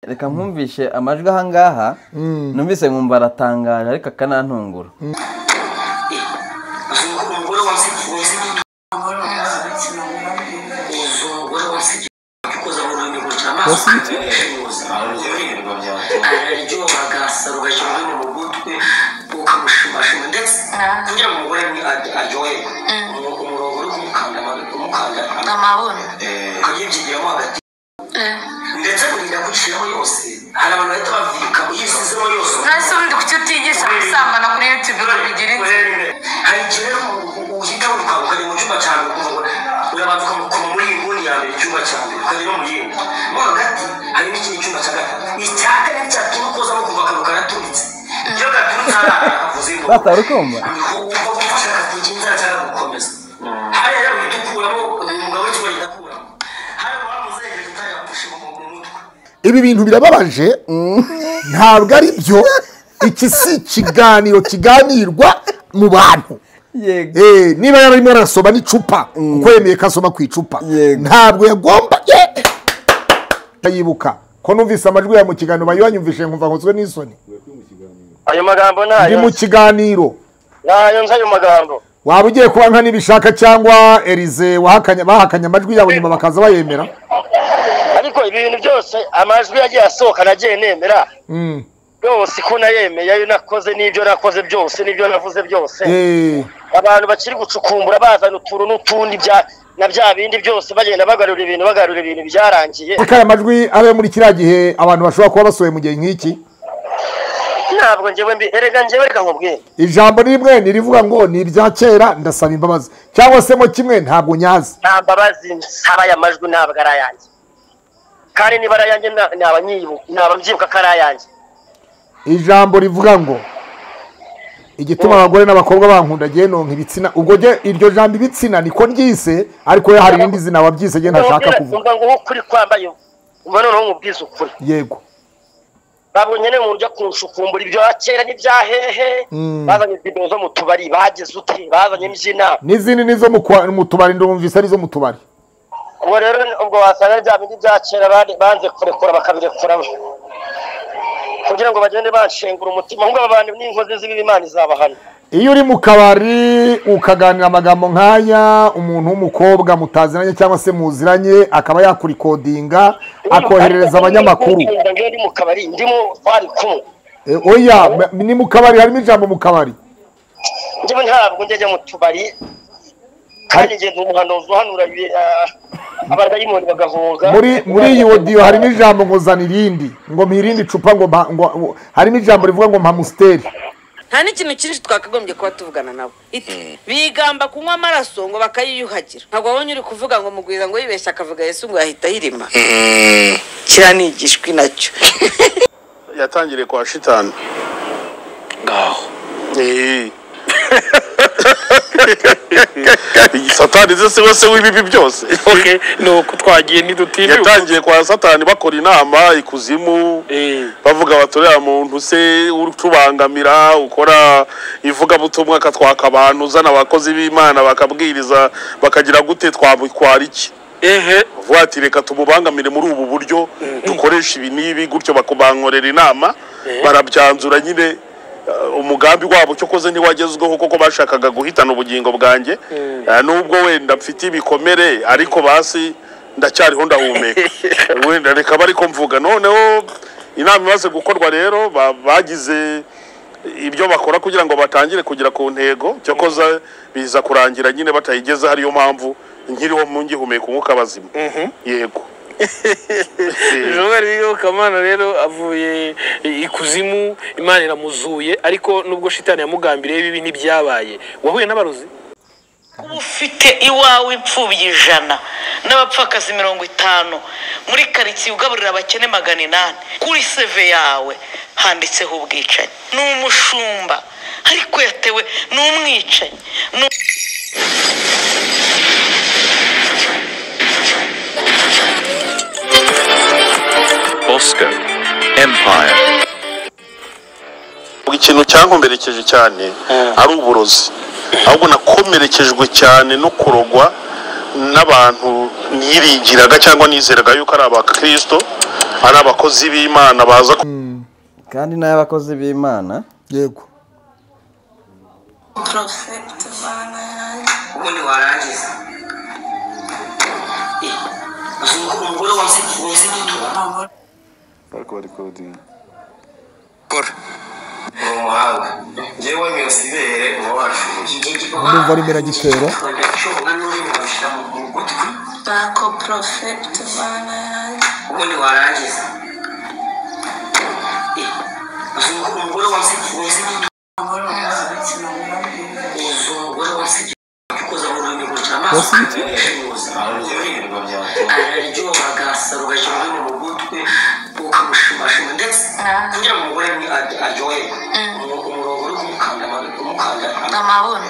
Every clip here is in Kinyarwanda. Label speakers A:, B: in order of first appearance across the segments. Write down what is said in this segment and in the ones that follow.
A: reka nkumvishe amajwi ahangaha numvise nkumva aratangaje ariko akanantungura
B: umugore wazibye umugore wazibye ukoza mu rurimi guca amaso araryoha agasaro ugashyira ururimi mu gutwi ukamushimashima ndetse kugira ngo umugore aryoherwe umurongo uri kumukanda umukanda
C: amabuno
B: ukabyibyigeramo hagati ndetse kurinda kugishyiramo yose hari abantu bahita babyika uyisizemo yose
C: ntese ubundi kuki utigisha gusambana kuri yutube ukabigira inzu
B: hari igihe uhita wirukanka ukajya mu cyumba cya mbere ukumva ngo urabanza ukamukoma muri iyi nguni ya mbere icyumba cya mbere ukajya no mu yindi mo hagati hari n'ikindi cyumba cya gatatu icya kane cyatuma ukozamo kumva akantu karaturitse iyo gaturutse ari ahantu havuze ngo
A: Bata, urukumva?
B: wumva gufasha akagira inzara cyangwa gukomeza hariya uhita ukuramo umugabo w'ikigo gikuramo hariya wamuzengereje utangira kumushinga mu mutwe
D: ibi bintu birababaje ntabwo ari byo iki si ikiganiro kiganirwa mu bantu
A: yego
D: Eh, niba yari arimo arasoma n'icupa kuko yemeye ko asoma ku icupa
A: Yego.
D: ntabwo yagombaye yibuka ko numvise amajwi yawe mu kiganiro bayo banyumvishe nkumva nkozwe n'isoni
E: ayo magambo
D: ndi
E: nayo
D: mu kiganiro
E: nayo nzi ayo magambo
D: waba ugiye kuba nka nibishaka cyangwa erize wahakanye bahakanye amajwi yawe nyuma bakaza bayemera
E: ariko ibi bintu byose amajwi yagiye asohoka nagiye nemera
D: Mm.
E: yose ko nayemeye ayo nakoze n'ibyo nakoze byose n'ibyo navuze byose
D: Eh,
E: abantu bakiri gucukumbura bazana utuntu n'utundi bya na bya bindi byose bagenda bagarura ibintu bagarura ibintu byarangiye
D: reka aya majwi abe muri kiriya gihe abantu bashobora kuba basohoye mu gihe nk'iki
E: ntabwo ngewe mbi erega ngewe reka nkubwire
D: ijambo rimwe nirivuga ngo ni ibya kera ndasaba imbabazi cyangwa se mo kimwe ntabwo nyazi
E: nta mbabazi nsaba aya majwi ntabwo ari ayanjye kandi niba ari ayanjye na- naba nyibu- naba mbyibuka ko ari ayanjye
D: ijambo rivuga ngo igituma abagore n'abakobwa bankunda gihe nonka ibitsina ubwo jye iryo jambo ibitsina niko ryise ariko yo hari irindi zina wabyise jye ntashaka kuvuga
E: umva ngo wowe ukuri kwambaye umva noneho nkubwize ukuri
D: yego
E: babonye ne mu buryo kunshukumbura ibyo kera n'ibya hehe bazanye indirimbo zo mu tubari bagize uti bazanye imbyina
D: n'izindi nizo mu kwa- mu tubari ndumvise arizo mu tubari
E: ubwo rero ubwo wasanga bya bindi bya kera bari- banze kurekura bakabirekura kugira ngo bagende banshengura umutima ahubwo aba bantu n'inkozi z'ibibi imana izabahana
D: iyo uri mu kabari ukaganira amagambo nk'aya umuntu w'umukobwa mutaziranye cyangwa se muziranye akaba yakurikodinga akoherereza abanyamakuru
E: ngewe ndi mu kabari ndimo twari kumwe
D: Eh, oya m- ni mu kabari harimo ijambo mu kabari
E: njyewe ntabwo njya mu tubari kandi njye ni umuhanuzi uhanura ibi- ah, abadayimoni bagahoga
D: muri muri iyi odiyo harimo ijambo ngo zana irindi ngo mpirinde icupa ngo mpa- ngo harimo ijambo rivuga ngo mpamusiteri
F: nta n'ikintu cyinshi twakagombye kuba tuvugana nabo Iti, bigamba kunywa amaraso ngo bakayiyuhagira ntabwo wabonye uri kuvuga ngo mugwiza ngo yibeshye akavuga yesu ngo yahita ayirima kiranigishwi nacyo
G: yatangiriye kwa shitani
B: ngaho
G: Eh. satani ze siwe se w'ibibi byose
H: okay ni uko twagiye ntidutinya
G: yatangiye kwa satani bakora inama ikuzimu bavuga batorera muntu se utubangamira ukora ivugabutumwa akatwaka abantu uzana abakozi b'imana bakabwiriza bakagira gute twamukwara iki
H: ehe
G: vuba ati reka tumubangamire muri ubu buryo dukoresha ibi n'ibi gutyo bakubankorera inama barabyanzura nyine uh, umugambi wabo cyo koze ntiwagezweho kuko bashakaga guhitana ubugingo bwanjye Uh, nubwo wenda mfite ibikomere ariko basi ndacyariho ndahumeka wenda reka bari ko mvuga noneho inama imaze gukorwa rero ba- bagize ibyo bakora kugira ngo batangire kugera ku ntego cyo koza biza kurangira nyine batayigezeho ariyo mpamvu nkiriho mu ngihumeka umwuka bazima yego
H: joel kamana rero avuye i- ikuzimu imana iramuzuye ariko nubwo shitani yamugambiriye bibi ntibyabaye wahuye n'abarozi
I: kuba ufite iwawe imfubyi ijana n'abapfakazi mirongo itanu muri karitsiye ugaburira abakene magana inani kuri seve yawe handitseho ubwicanyi ni umushumba ariko yatewe ni umwicanyi ni
J: Bosco Empire.
G: ikintu cyankomerekeje cyane ari uburozi ahubwo nakomerekejwe cyane no kurogwa n'abantu niringiraga cyangwa nizeraga yuko ari abakristo ari abakozi b'imana baza ku
A: kandi n'abakozi b'imana
D: yego
B: porofegiti vana yanjye ubundi warangiza uzi ko umugore wese wese yitura
K: ariko bari kodinga
B: kora ni umuhanga njyewe ntiyasibere uba washoboye
D: ndumva ari miragitero
B: bako porofegiti vana yanjye ubundi warangiza uzi ko umugore wese wese yitura araryohaga asarugaje ururimi mu gutwi ukamushimashima ndetse kugira ngo umugore aryoherwe umurongo uri kumukanda umukanda amabuno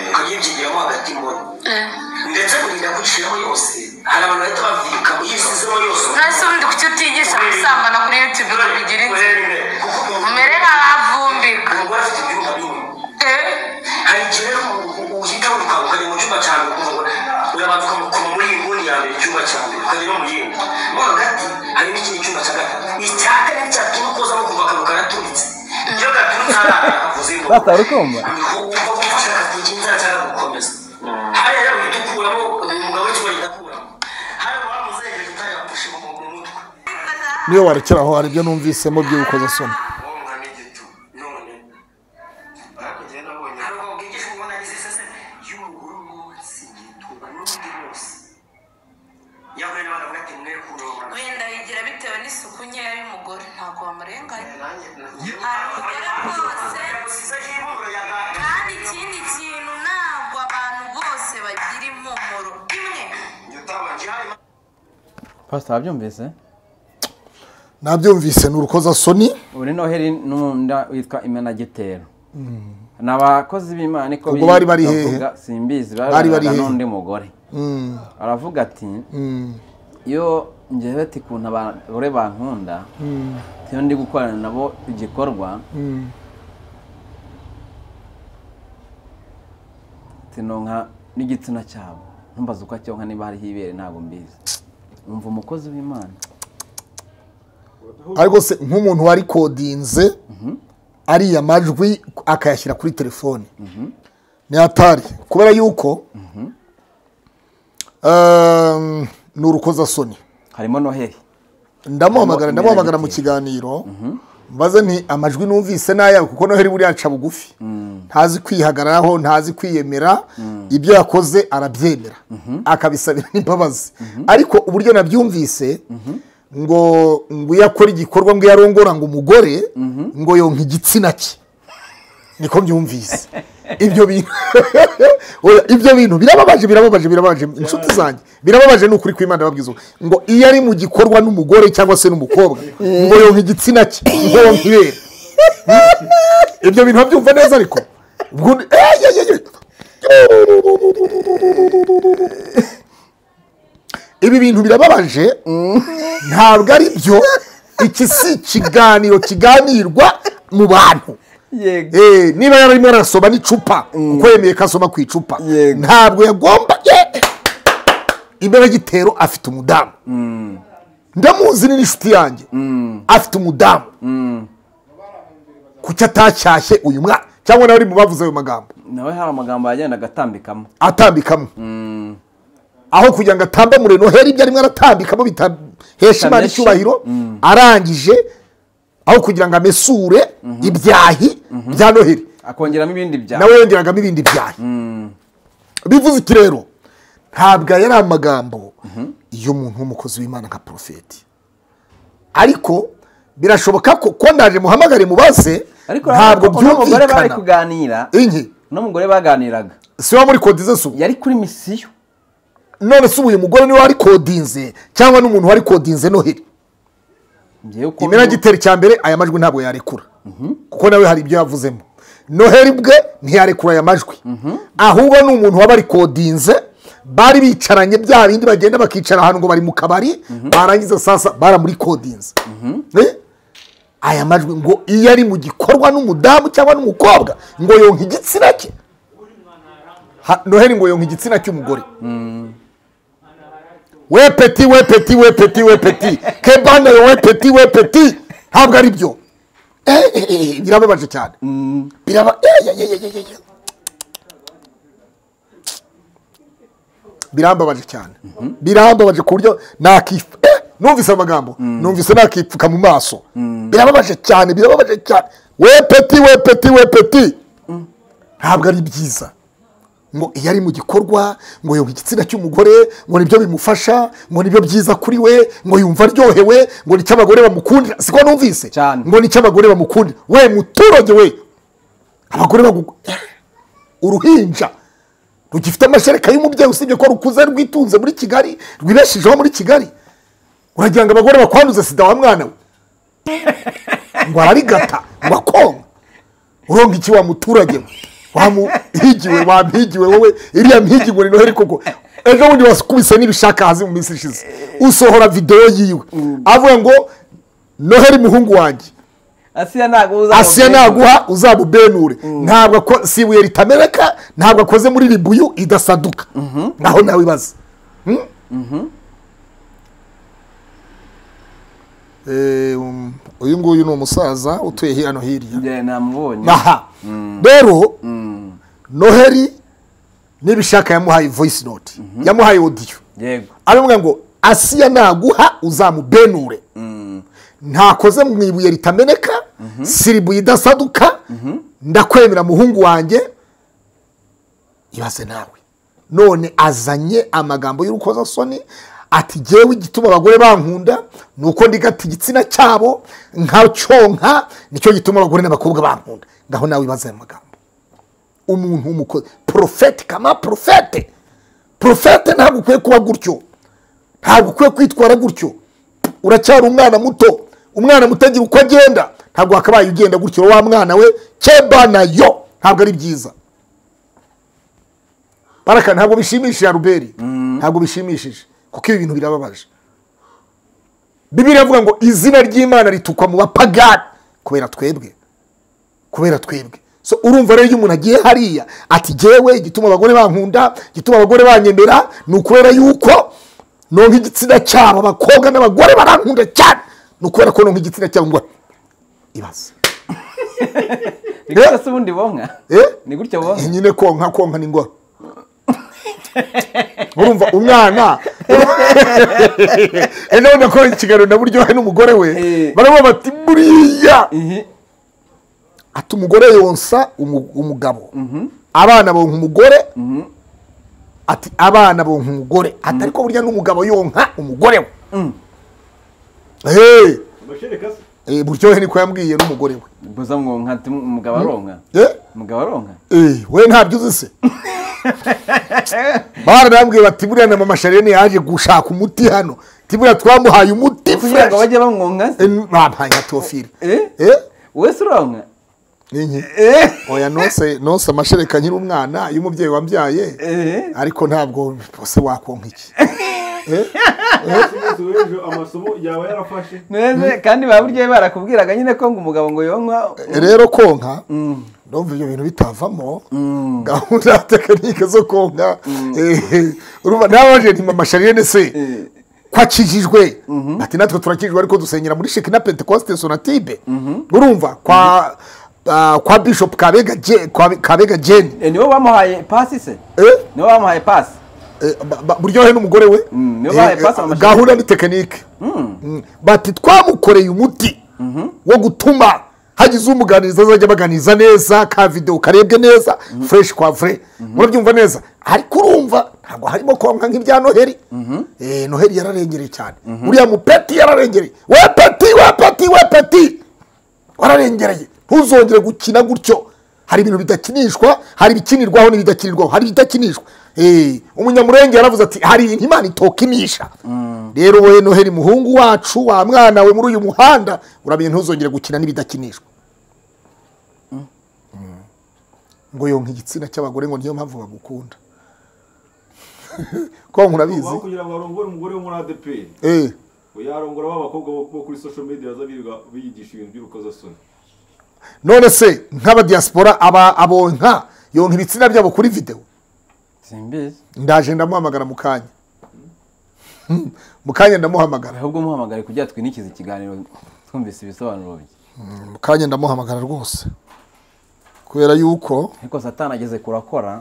B: ukabyibyigeramo hagati muri ndetse kurinda guciraho yose hari abantu bahita bavika mu yisizemo yose
C: nahise ubundi kuki utigisha gusambana kuri yutube ngo bigire inzu umere nk'ahavumbika
B: umugore afite ibyumba bimwe hari igihe rero uhita wiruka ukajya mu cyumba cyawe ukumva urabanza ukamukoma muri iyi nguni ya mbere icyumba cya mbere ukajya no mu yindi mo hagati hari n'ikindi cyumba cya gatatu icya kane cyatuma ukozamo kuva akantu karaturitse iyo gaturutse hari ahantu havuze ingoma
A: batari kumva
B: ukumva ko ushaka kugira inzara cyangwa gukomeza hariya rero uhita ukuramo umugabo w'ikigo yigakuramo hari abantu uzengereje utayapfushe mu mutwe
D: niyo warekeraho hari ibyo numvisemo by'urukozasoni
C: wenda yigira bitewe n'isuku nkeya y'umugore ntabwo wamurenganya ahantu ugera hose kandi ikindi kintu ntabwo abantu bose bagira impumuro imwe
A: pasita wabyumvise
D: nabyumvise ni urukozasoni
A: ubu ni noheli n'umunda witwa imenagitero ni abakozi b'imana niko
D: Ubwo bari bari hehe?
A: bavuga, simbizi
D: Bari
A: bari bari
D: bari hehe?
A: n'undi mugore
D: Mm,
A: aravuga ati
D: mm,
A: iyo ngewe ati ukuntu abagore bankunda
D: mm,
A: iyo ndi gukorana nabo igikorwa
D: mm.
A: tinonka n'igitsina cyabo ntumbaze uko acyonka niba hariho ibere ntabwo mbizi umva umukozi w'imana
D: ariko se nk'umuntu warikodinze ariya majwi akayashyira kuri telefone ni atari kubera yuko ehm, ni urukozasoni
A: harimo noheli
D: ndamuhamagara
A: Harimo
D: ndamuhamagara mu
A: imirage.
D: kiganiro mbaze nti amajwi numvise ni ayawe kuko noheli buriya aca bugufi ntazi kwihagararaho ntazi kwiyemera ibyo yakoze arabyemera akabisabira n'imbabazi ariko uburyo nabyumvise ngo ngo iyo akora igikorwa ngo iyo arongora ngo umugore ngo yonka igitsina cye niko byumvise ibyo bintu Oya, ibyo bintu birababaje birababaje birababaje inshuti zanjye birababaje ni ukuri kw'imana babwiza ubu. ngo iyo ari mu gikorwa n'umugore cyangwa se n'umukobwa ngo yonka igitsina cye ngo yonka ibere ibyo bintu babyumva neza ariko Ubwo- Eh, ye, ye, ye. ibi bintu birababaje ntabwo ari byo iki si ikiganiro kiganirwa mu bantu
A: yego
D: Eh, niba yari arimo arasoma n'icupa kuko yemeye ko asoma ku icupa
A: Yego.
D: ntabwo yagombaga imbere y'igitero afite umudamu ndamuzi ni n'inshuti yanjye afite umudamu kuki atacyashye uyu mwana cyangwa nawe ari mu bavuze ayo magambo
A: nawe hari amagambo yagendaga atambikamo
D: atambikamo aho kugira ngo atambamure noheli ibyo arimo aratambikamo bitahesha imana
A: Bitameshe.
D: icyubahiro arangije aho kugira ngo amesure ibyahi bya noheli
A: akongeramo ibindi byaha
D: nawe yongeragamo ibindi byaha bivuze iki rero ntabwo yari amagambo y'umuntu w'umukozi w'imana nka porofeti ariko birashoboka ko ko ndaje muhamagare mubaze
A: ariko
D: ntabwo
A: urabona ko n'umugore bari
D: byumvikana
A: kuganira
D: inki
A: n'umugore baganiraga
D: si wa muri kodize se ubu
A: yari kuri misiyo
D: none se ubu uyu mugore niwe wari kodinze cyangwa n'umuntu wari kodinze noheli
A: ngewe uko
D: imena giteri cya mbere aya majwi ntabwo yarekura kuko nawe hari ibyo yavuzemo noheli bwe ntiyarekura aya majwi ahubwo ni umuntu waba arikodinze bari bicaranye bya bindi bagenda bakicara ahantu ngo bari mu kabari barangiza sasa baramurikodinze Eh? aya majwi ngo iyo ari mu gikorwa n'umudamu cyangwa n'umukobwa ngo yonka igitsina cye Ha- noheli ngo yonka igitsina cy'umugore we peti we peti we peti we peti kebane we peti we peti ntabwo ari byo Eh, eh, eh, birababaje cyane biraba eh, eh, eh, eh, eh, eh. birambabaje cyane birambabaje ku buryo nakifu eh, numvise amagambo numvise nakipfuka mu maso birababaje cyane birababaje cyane we peti we peti we peti ntabwo ari byiza ngo iyo ari mu gikorwa ngo yumva igitsina cy'umugore ngo nibyo bimufasha ngo nibyo byiza kuri we ngo yumva aryohewe ngo nicyo abagore bamukundira siko numvise ngo nicyo abagore bamukundira we muturage we abagore bagu uruhinja rugifite amashereka y'umubyeyi usibye ko rukuze rwitunze muri kigali rwibeshijeho muri kigali uragira ngo abagore bakwanduze sida wa mwana we ngo ararigata ngo akonka uronka iki wa muturage we wamuhigiwe wampigiwe wowe iriya mpigi ngo ni noheli koko ejo bundi waskubise n'ibishaka hasi mu minsi ishize usohora videwo yiwe avuga ngo noheli muhungu wanjye
A: asiya ntabwo uzamubyina
D: asiya naguha uzamubenure ntabwo ako- si ibuye ritamereka ntabwo akoze muri ribuyu idasaduka naho nawe ibaza Hmm? Eh, um, uyu nguyu ni umusaza utuye hino hirya
A: njye namubonye
D: aha rero noheli n'ibishaka yamuhaye voice note yamuhaye audio
A: yego
D: aravuga ngo asiya naguha uzamubenure ntakoze mu ibuye ritameneka siribuye idasaduka ndakwemera muhungu wanjye ibaze nawe none azanye amagambo y'urukozasoni ati jyewe igituma abagore bankunda ni uko ndigata igitsina cyabo nka cyonka nicyo gituma abagore n'abakobwa bankunda ngaho nawe ibaze ayo magambo umuntu w'umukozi porofete kama porofete porofete ntabwo ukwiye kuba gutyo ntabwo ukwiye kwitwara gutyo uracyari umwana muto umwana muto agira uko agenda ntabwo wakabaye ugenda gutyo wa mwana we kebana yo ntabwo ari byiza baraka ntabwo bishimishije aruberi ntabwo bishimishije kuko ibi bintu birababaje bibiri avuga ngo izina ry'imana ritukwa mu bapagani kubera twebwe kubera twebwe so urumva rero iyo umuntu agiye hariya ati jyewe igituma abagore bankunda igituma abagore banyemera ni ukubera yuko nonka igitsina cyabo abakobwa n'abagore barankunda cyane ni ukubera ko nonka igitsina cyabo ngo ibaze
A: ni gutya se ubundi bonka
D: eh
A: ni gutya bonka
D: nyine konka konka ni ngoro urumva umwana ejo nakora ikiganiro na buryohe n'umugore we baravuga bati buriya ati umugore yonsa umu- umugabo abana bonka umugore ati abana bonka umugore ati ariko burya n'umugabo yonka umugore we Eh, eh, buryohe niko yambwiye n'umugore we
A: gusa ngo nkati umugabo aronka
D: Eh?
A: umugabo aronka
D: Eh, we ntabyo uzi se baranambwiye bati buriya na mama sharene yaje gushaka umuti hano ati buriya twamuhaye umuti
A: kugira ngo
D: fresh."
A: bajye bamwonka se
D: Eh, bampaye nka teofile
A: Eh?
D: Eh,
A: wowe se uronka
D: ni nke oya nonse nonse amashereka nkiri umwana iyo umubyeyi wambyaye
A: Eh?
D: ariko ntabwo bose wakonka iki
L: amasomo yaba yarafashe
A: neza kandi baba buryohe barakubwiraga nyine ko ngo umugabo ngo yonka
D: Eh, rero konka ndumva ibyo bintu bitavamo gahunda ya tekinike zo konka Eh, urumva nawe waje ni mama sharene se kwakijijwe ati natwe turakijijwe ariko dusengera muri sheki na pentecoste sonatibe urumva kwa ah, kwa bishop kabega Je- kwa- kabega jeni
A: Eh, nibo bamuhaye pasi se
D: Eh,
A: nibo bamuhaye pasi
D: eh, ba- ba- buryohe n'umugore we
A: niyo
D: Eh,
A: bahaye
D: eh,
A: pasi amashanyarazi.
D: gahunda ni tekinike Mm. bati twamukoreye umuti wo gutuma hagize umuganiriza azajya abaganiriza neza ka videwo karebwe neza fureshi kwa fure murabyumva neza ariko urumva ntabwo harimo konka nk'ibya noheli Eh, noheli yararengereye cyane uriya mupeti yararengereye we peti we peti we peti wararengereye ntuzongere gukina gutyo hari ibintu bidakinishwa hari ibikinirwaho n'ibidakinirwaho hari ibidakinishwa Eh, umunyamurenge yaravuze ati hari ibintu imana itokinisha rero wowe noheli muhungu wacu wa mwana we muri uyu muhanda uramenye ntuzongere gukina n'ibidakinishwa Mm. ngo yonka igitsina cy'abagore ngo niyo mpamvu bagukunda konka urabizi
L: Aho kugira ngo arongore umugore wo muri adeperi
D: Eh,
L: yarongora ba bakobwa bo bo kuri social media baza birirwa biyigisha ibintu by'urukozasoni
D: none se nk'abadiyasipora aba abonka yonka ibitsina byabo kuri videwo
A: simbizi
D: ndaje ndamuhamagara mu kanya mu kanya ndamuhamagara
A: ahubwo muhamagare kugira twinikize ikiganiro twumvise ibisobanuro bye
D: mu kanya ndamuhamagara rwose kubera yuko
A: ariko satani ageze kure akora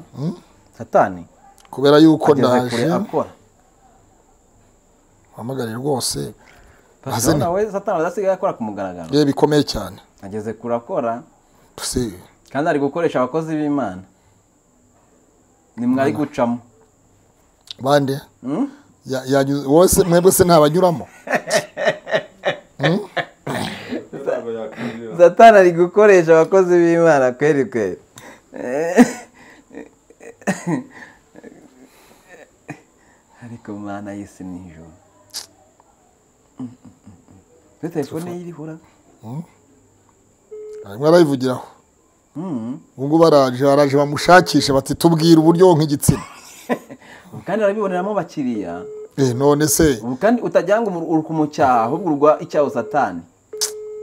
A: satani
D: kubera yuko
A: ageze kure
D: ndaje
A: akora
D: muhamagare rwose
A: Pastor
D: Azene.
A: nawe satani adasigaye akora ku mugaragaro
D: yewe bikomeye cyane
A: ageze kure akora
D: Tuse-
A: kandi ari gukoresha abakozi b'imana nimwari gucamo
D: bande
A: Hmm?
D: Ya- yanyuze- wowe se- mwebwe se ntabanyuramo
A: satani ari gukoresha abakozi b'imana kweri kweri ariko mana y'isi nijoro kuri telefone ye irihura
D: arimo arayivugiraho ubu ngubu baraje baraje bamushakishe bati tubwire uburyo wonka igitsina
A: kandi arabiboneramo abakiriya
D: Eh, none se
A: ubu kandi utajya ngo umu- uri kumucyaha ahubwo urwa icyaho satani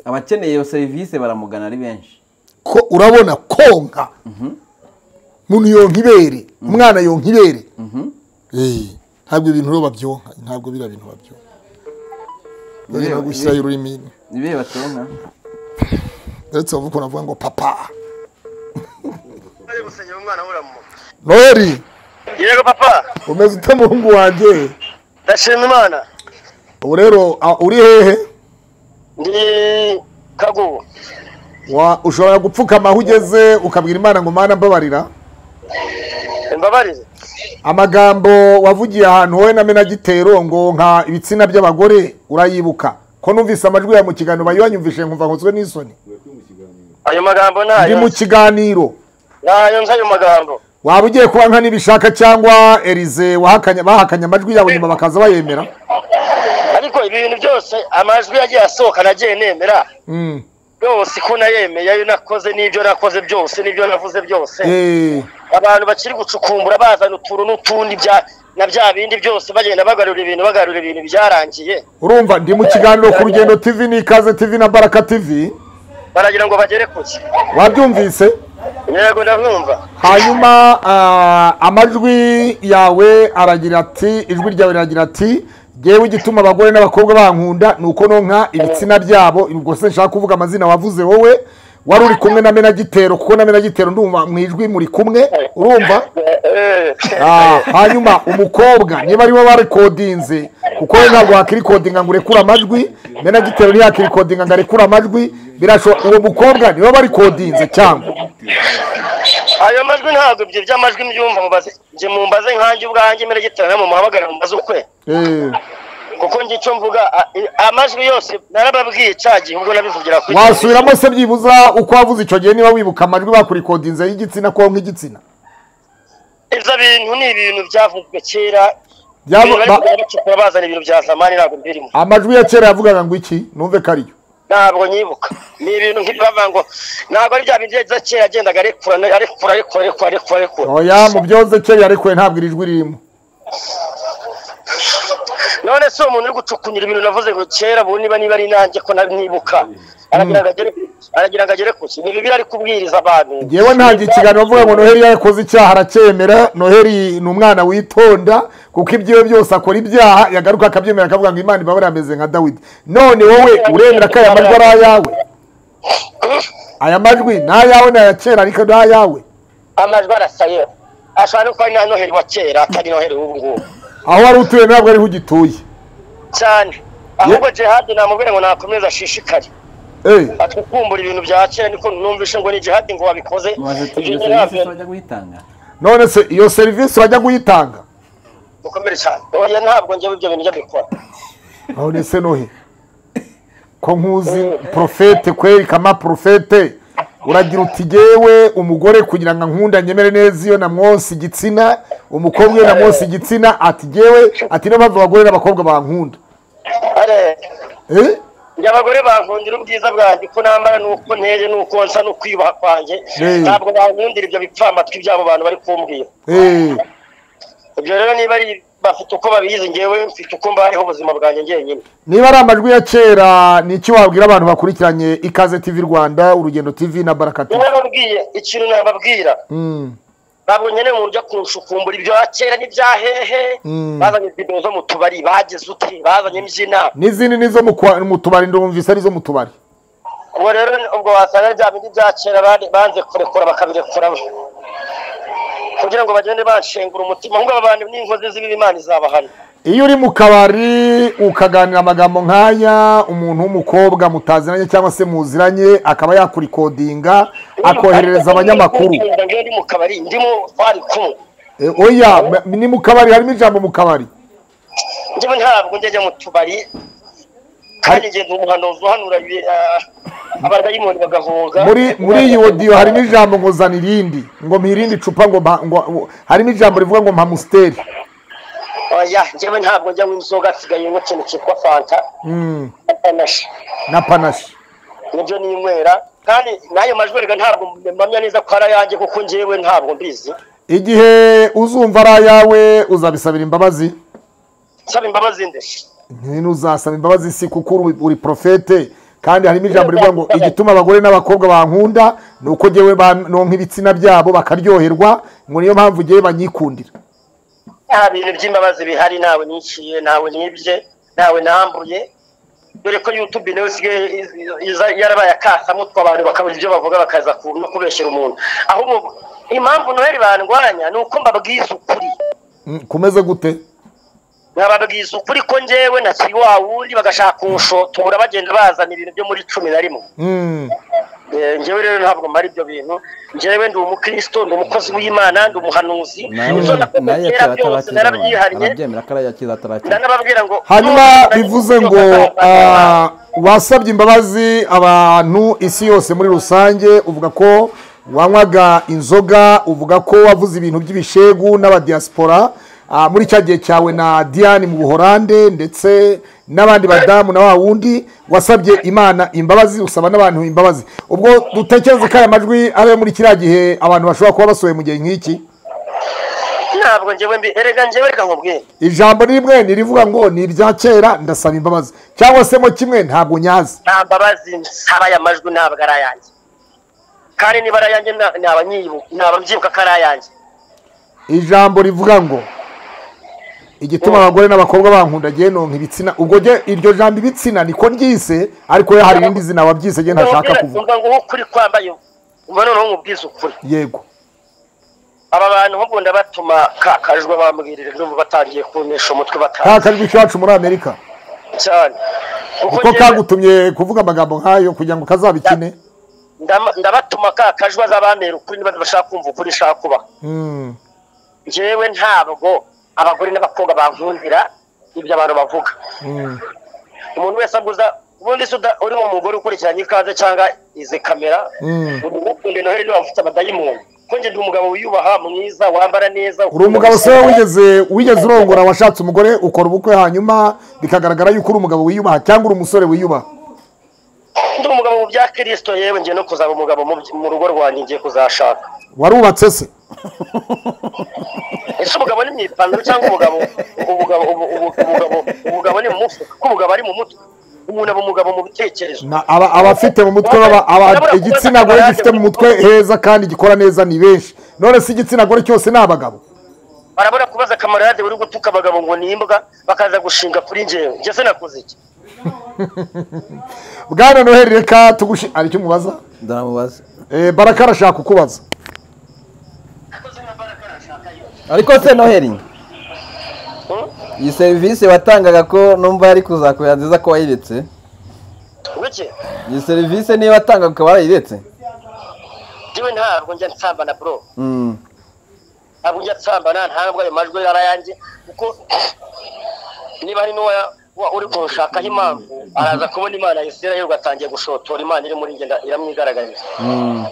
A: abakeneye iyo serivisi baramugana ari benshi
D: ko urabona konka umuntu yonka ibere umwana yonka ibere Eh, ntabwo ibintu rero babyonka ntabwo biriya bintu babyonka
A: Ibihe-
D: rero gushyiraho ururimi
A: ibihe batonka
D: ndetse bavuga navuga ngo papa noheli
E: yego papa
D: umeze ute muhungu wanjye
E: ndashima imana
D: ubu rero a- uri hehe
E: ndi kagugu
D: Wa- ushobora gupfukama aho ugeze ukabwira imana ngo mana mbabarira
E: imbabarire
D: amagambo wavugiye ahantu wowe na menagitero ngo nka ibitsina by'abagore urayibuka ko numvise amajwi yawe mu kiganiro bayibanyumvishe nkumva nkozwe n'isoni
E: ayo magambo
D: ndi
E: nayo
D: mu kiganiro
E: nayo nzi ayo magambo
D: waba ugiye kuba nka nibishaka cyangwa erize wahakanye bahakanye amajwi yawe nyuma bakaza bayemera
E: ariko ibi bintu byose amajwi yagiye asohoka nagiye nemera
D: Mm.
E: yose ko nayemeye ayo nakoze n'ibyo nakoze byose n'ibyo navuze byose
D: Eh,
E: abantu bakiri gucukumbura bazana utuntu n'utundi bya- na bya bindi byose bagenda bagarura ibintu bagarura ibintu byarangiye
D: urumva ndi mu kiganiro ku rugendo tv n'ikaze tv na baraka tv
E: baragira ngo bagere kuki
D: wabyumvise
E: yego ndabyumva
D: hanyuma ah, amajwi yawe aragira ati ijwi ryawe riragira ati ngewe igituma abagore n'abakobwa bankunda ni uko nonka ibitsina byabo ubwo se nshaka kuvuga amazina wavuze wowe wari uri kumwe na menagitero kuko na menagitero ndumva mu ijwi muri kumwe urumva Ah, hanyuma umukobwa niba ariwe barikodinze kuko we ntabwo wakirikodinga ngo urekure amajwi menagitero ntiyakirikodinga ngo arekure amajwi birashoboka uwo mukobwa niba barikodinze cyangwa
E: ayo majwi ntabwo ibyo by'amajwi mbyumva mubaze njye mumbaze nkanjye ubwanjye mbere gitana mumuhamagara mumbaze ukwe
D: Eh.
E: kuko njye icyo mvuga a- i- amajwi yose narababwiye cya gihe ubwo nabivugira kuri
D: wasubiramo se byibuza uko wavuze icyo gihe niba wibuka amajwi bakurikodinze y'igitsina ko nk'igitsina
E: ibyo bintu ni ibintu byavuzwe kera
D: Byabo-
E: ibintu bari
D: ba-
E: kugenda bacukura bazana ibintu bya zamani ntabwo mbirimo
D: amajwi ya kera yavugaga ngo iki numve ko ariyo
E: ntabwo nyibuka ni ibintu nk'ibava ngo ntabwo ari bya bindi yagize kera yagendaga arekura arekura arekura arekura arekura arekura
D: oya mu byoze kera yarekuye ntabwo iri jwi ririmo
E: none se uwo muntu uri gucukunyura ibintu navuze ngo kera ubu niba niba ari nanjye ko nanibuka aragira ngo agere aragira ngo agere kuki ni bibi ari kubwiriza abantu
D: yewe ntabwo ikiganiro bavuga ngo noheli yakoze icyaha aracyemera noheli ni umwana witonda kuko ibyiwe byose akora ibyaha yagaruka akabyemera akavuga ngo imana ibabara ameze nka dawidi none wowe uremera ko aya majwi ari ayawe aya majwi ni ayawe ni aya kera ariko ni ayawe
E: amajwi arasaye ashobora no kuba ari na noheli wa kera atari noheli w'ubu ngubu
D: aho wari utuye ntabwo ariho ugituye
E: cyane ahubwo jihadi namubwira ngo nakomeze ashishikare
D: Eh.
E: atukumbura ibintu bya kera niko numvishe ngo ni jihadi ngo wabikoze
A: maze tugize
E: ibyo
A: serivisi
E: ntabyo
A: bajya guhitanga
D: none se iyo serivisi bajya kuyitanga
E: bukomere cyane oya ntabwo njyewe ibyo bintu njya bikora
D: none se nohe ko nkuzi porofete kweri kama porofete uragira uti jyewe umugore kugira ngo ankunda nyemere neza iyo namwonsa igitsina umukobwa iyo namwonsa igitsina ati jyewe ati niyo mpamvu abagore n'abakobwa bankunda
E: are
D: Eh?
E: njye abagore bankundira ubwiza bwanjye uko nambara n'uko nteye n'uko nsa n'ukwiyubaha kwanjye
D: Mm.
E: ntabwo bankundira ibyo bipfamatwi by'abo bantu bari kumbwira
D: Eh,
E: ibyo rero niba ari bafite uko babizi ngewe mfite uko mbayeho ubuzima bwanjye njyenyine
D: niba ari amajwi ya kera ni iki wabwira abantu bakurikiranye ikaze tv rwanda urugendo tv na baraka tv
E: nababwiye ikintu nababwira
D: Mm.
E: babonye ne umuntu ujya kunshukumbura ibya kera n'ibya hehe
D: Mm.
E: bazanye video zo mu tubari bageze ute bazanye n'izina
D: n'izindi nizo mu kwa- mu tubari ndumvise arizo mu tubari
E: ubu rero ubwo wasanga bya bindi bya kera bari- banze kurekura bakabirekura kugira ngo bagende banshengura umutima ahubwo aba bantu n'inkozi z'ibibi imana izabahana
D: iyo uri mu kabari ukaganira amagambo nk'aya umuntu w'umukobwa mutaziranye cyangwa se muziranye akaba yakurikodinga akoherereza abanyamakuru
E: Ngenda ngewe ndi mu kabari ndimo twari kumwe
D: E, oya m- ni mu kabari harimo ijambo mu kabari
E: njyewe ntabwo njya mu tubari kandi ngenda umuhanuzi uhanura ibi- ah, abadayimoni bagahunga
D: muri muri iyi odiyo harimo ijambo ngo zana irindi ngo mpa irindi cupa ngo mpa- ngo harimo ijambo rivuga ngo mpa musiteri
E: oya njyewe ntabwo njya nk'inzoga nsigaye ngo ikintu cyitwa fanta
D: Mm,
E: atanashi
D: na panashi
E: nibyo ninywera kandi n'ayo majwi rega ntabwo mpamya neza ko ari ayanjye kuko njyewe ntabwo mbizi
D: igihe uzumva ari ayawe uzabisabira imbabazi
E: nsaba imbabazi nde
D: ntuzasaba imbabazi si kuko uri- uri profete kandi harimo ijambo rivuga ngo igituma abagore n'abakobwa bankunda ni uko njyewe banonka ibitsina byabo bakaryoherwa ngo niyo mpamvu njyewe banyikundira
E: nta bintu by'imbabazi bihari ntawe niciye ntawe nibye ntawe nambuye dore ko youtube nayo isigaye iz- iza- yarabaye akasamutwe abantu bakabura ibyo bavuga bakaza ku no kubeshyera umuntu ahubwo impamvu noheli bandwanya ni uko mbabwiza ukuri
D: Mm, kumeze gute
E: nkababwiza ukuri ko njyewe ntakiri wa wundi bagashaka kunshotora bagenda bazana ibintu byo muri cumi na rimwe
D: Mm,
E: Eh, njyewe rero ntabwo mara ibyo bintu njyewe ndi umukristo ndi umukozi w'imana ndi umuhanuzi ibyo nakoze
A: naye
E: kera byose narabyihariye
A: arabyemera ko arayakira atarakiza
E: ndanababwira ngo
D: hanyuma
E: nubwo
D: bivuze
E: nari-
D: ngo ah, wasabye imbabazi abantu isi yose muri rusange uvuga ko wanywaga inzoga uvuga ko wavuze ibintu by'ibishegu n'abadiyasipora ah, muri cya gihe cyawe na diane mu buhorande ndetse n'abandi badamu na wa wundi wasabye imana imbabazi usaba n'abantu imbabazi ubwo dutekereze ko aya majwi ari ayo muri kiriya gihe abantu bashobora kuba basohoye mu gihe nk'iki
E: ntabwo njyewe mbi erega njyewe reka nkubwire
D: ijambo ni rimwe nirivuga ngo ni ibya kera ndasaba imbabazi cyangwa se mo kimwe ntabwo nyazi
E: nta mbabazi nsaba aya majwi ntabwo ari ayanjye kandi niba ari ayanjye na- naba nyibu- naba mbyibuka ko ari ayanjye
D: ijambo rivuga ngo igituma abagore n'abakobwa bankunda njye nonka ibitsina ubwo njye iryo jambo ibitsina niko ryise ariko yo hari irindi zina wabyise njye ntashaka
E: Nongera,
D: kuvuga
E: umva ngo uwo ukuri kwambaye umva noneho nkubwiza ukuri
D: yego
E: aba bantu nk'ubu ndabatuma kakajwe bambwirira ndumva batangiye kunesha umutwe
D: ka
E: batazi
D: kajwi kacu muri amerika
E: cyane
D: niko
E: njyewe-
D: kagutumye kuvuga amagambo nk'ayo kugira ngo kazabikine
E: Ndama- ndabatuma ka kajwi azabambera ukuri niba bashaka kumva ukuri nshaka kubaha
D: Mm,
E: njyewe ntabwo abagore n'abakobwa bankundira ibyo abantu bavuga
D: mm.
E: umuntu wese aguza ubundi se uda- uri umugore ukurikiranye ikaze cyangwa izi kamera
D: Mm.
E: uri ukunde noheli niba ufite abadayimoni ko njye ndi umugabo wiyubaha mwiza wambara neza
D: uri umugabo se wowe wigeze wigeze urongora washatse umugore ukora ubukwe hanyuma bikagaragara yuko uri umugabo wiyubaha cyangwa uri umusore wiyubaha
E: ndi umugabo mu bya kirisito yewe ngiye no kuzaba umugabo mu by- mu rugo rwanjye ngiye kuzashaka
D: warubatse se
E: ese umugabo ni mu ipantaro cyangwa umugabo umugabo ubu- ubu- umugabo umugabo ni mu mufuka ko umugabo ari mu mutwe umuntu aba umugabo mu bitekerezo
D: Na- aba- abafite mu mutwe baba- aba- igitsina gore gifite mu mutwe heza kandi gikora neza ni benshi none se igitsina gore cyose ni abagabo
E: barabona kubaza kamarade uri gutuka abagabo ngo ni imbwa bakaza gushinga kuri njyewe njye se nakoze iki
D: bwana noheli reka tugushi hari icyo umubaza
A: ndanamubaza
D: Eh, baraka arashaka kukubaza
A: ariko se noheli iyi serivisi watangaga ko numva ari kuzakubera nziza ko wayiretse
E: bike
A: iyi serivisi niyo watangaga ukaba warayiretse
E: njyewe ntabwo njya nsambana bro
A: Mm.
E: ntabwo njya nsambana ntabwo ayo majwi ari ayanjye kuko niba hari n'uwa wa- uri kunshakaho impamvu araza kubona imana ya isirayeli ugatangiye gushotora imana iri muri ngenda iramwigaragariza
A: Mm.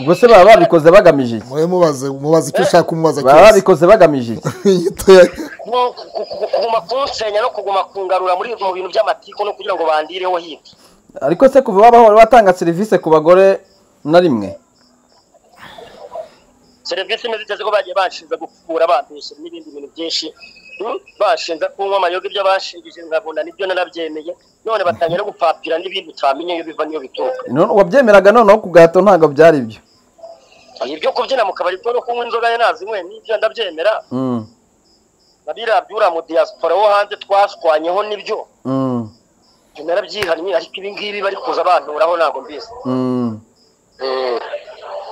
A: ubwo se baba babikoze bagamije iki
D: mubaze mubaze icyo ushaka kumubaza
A: baba babikoze bagamije iki
E: Ku- ku- ku- kuguma kunsenya no kuguma kungarura muri mu bintu by'amatiku no kugira ngo bandireho hirya
A: ariko se kuva wabaho watanga serivisi ku bagore na rimwe
E: serivisi imeze iteze ko bagiye bashinza gukura bambeshya n'ibindi bintu byinshi Hmm? bashinza kunywa amayoga ibyo bashingije nkabona nibyo narabyemeye none batangira no gupapira n'ibindi utamenye iyo biva n'iyo bituruka
A: None wabyemeraga noneho ku gahato ntabwo byari ibyo
E: ibyo kubyina mu kabari kuko no kunywa inzoga ye nazinywe n'ibyo ndabyemera nabira byura mu diaspora wo hanze twashwanyeho nibyo ibyo narabyihannye ariko ibi ngibi bari kuza banturaho ntabwo mbizi Eh,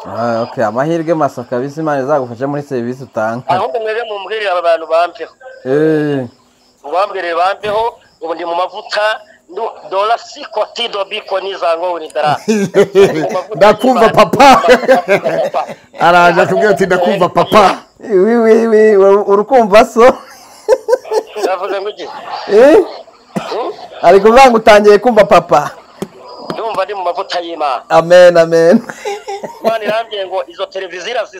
A: Ah, okay, amahirwe masa kabisa imana izagufasha muri serivisi utanga
E: ahubwo mwebwe mumbwirire aba bantu bampeho
A: Eh,
E: mubambwirire bampeho ubu ndi mu mavuta ndu- dola si koti do bikoni za ngowe ni dara
D: ndakumva papa araje akubwira ati ndakumva papa
A: wi wi wi uri- urukumva so
E: navuze ngo iki
A: Eh? ari kuvuga ngo utangiye kumva papa
E: ndumva ndi mu mavuta y'imana
A: amen amen
E: imana irambwiye ngo izo televiziyo irazisa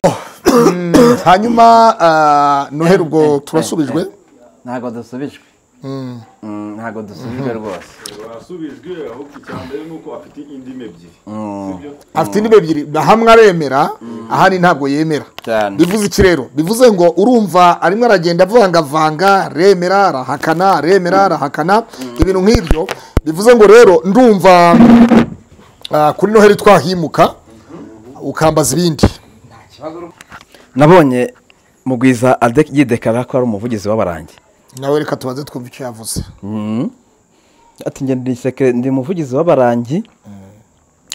D: Mm, hanyuma ah, noheri ubwo turasubijwe
A: ntabwo dusubijwe
D: Mm.
A: Mm, ntabwo dusubijwe
D: Mhm.
A: rwose
L: wasubijwe ahubwo icya mbere ni uko afite indimi ebyiri
D: afite indiba ebyiri hamwe aremera ahandi ntabwo yemera
A: cyane
D: bivuze iki rero bivuze ngo urumva arimo aragenda avangavanga remera arahakana remera arahakana ibintu nk'ibyo bivuze ngo rero ndumva ah, kuri noheri twahimuka ukambaza ibindi
A: nabonye mugwiza ade- yidekara ko ari umuvugizi w'abarangi
D: nawe reka tubanze twumva icyo yavuze
A: Mhm. ati njye ndi sekere ndi umuvugizi w'abarangi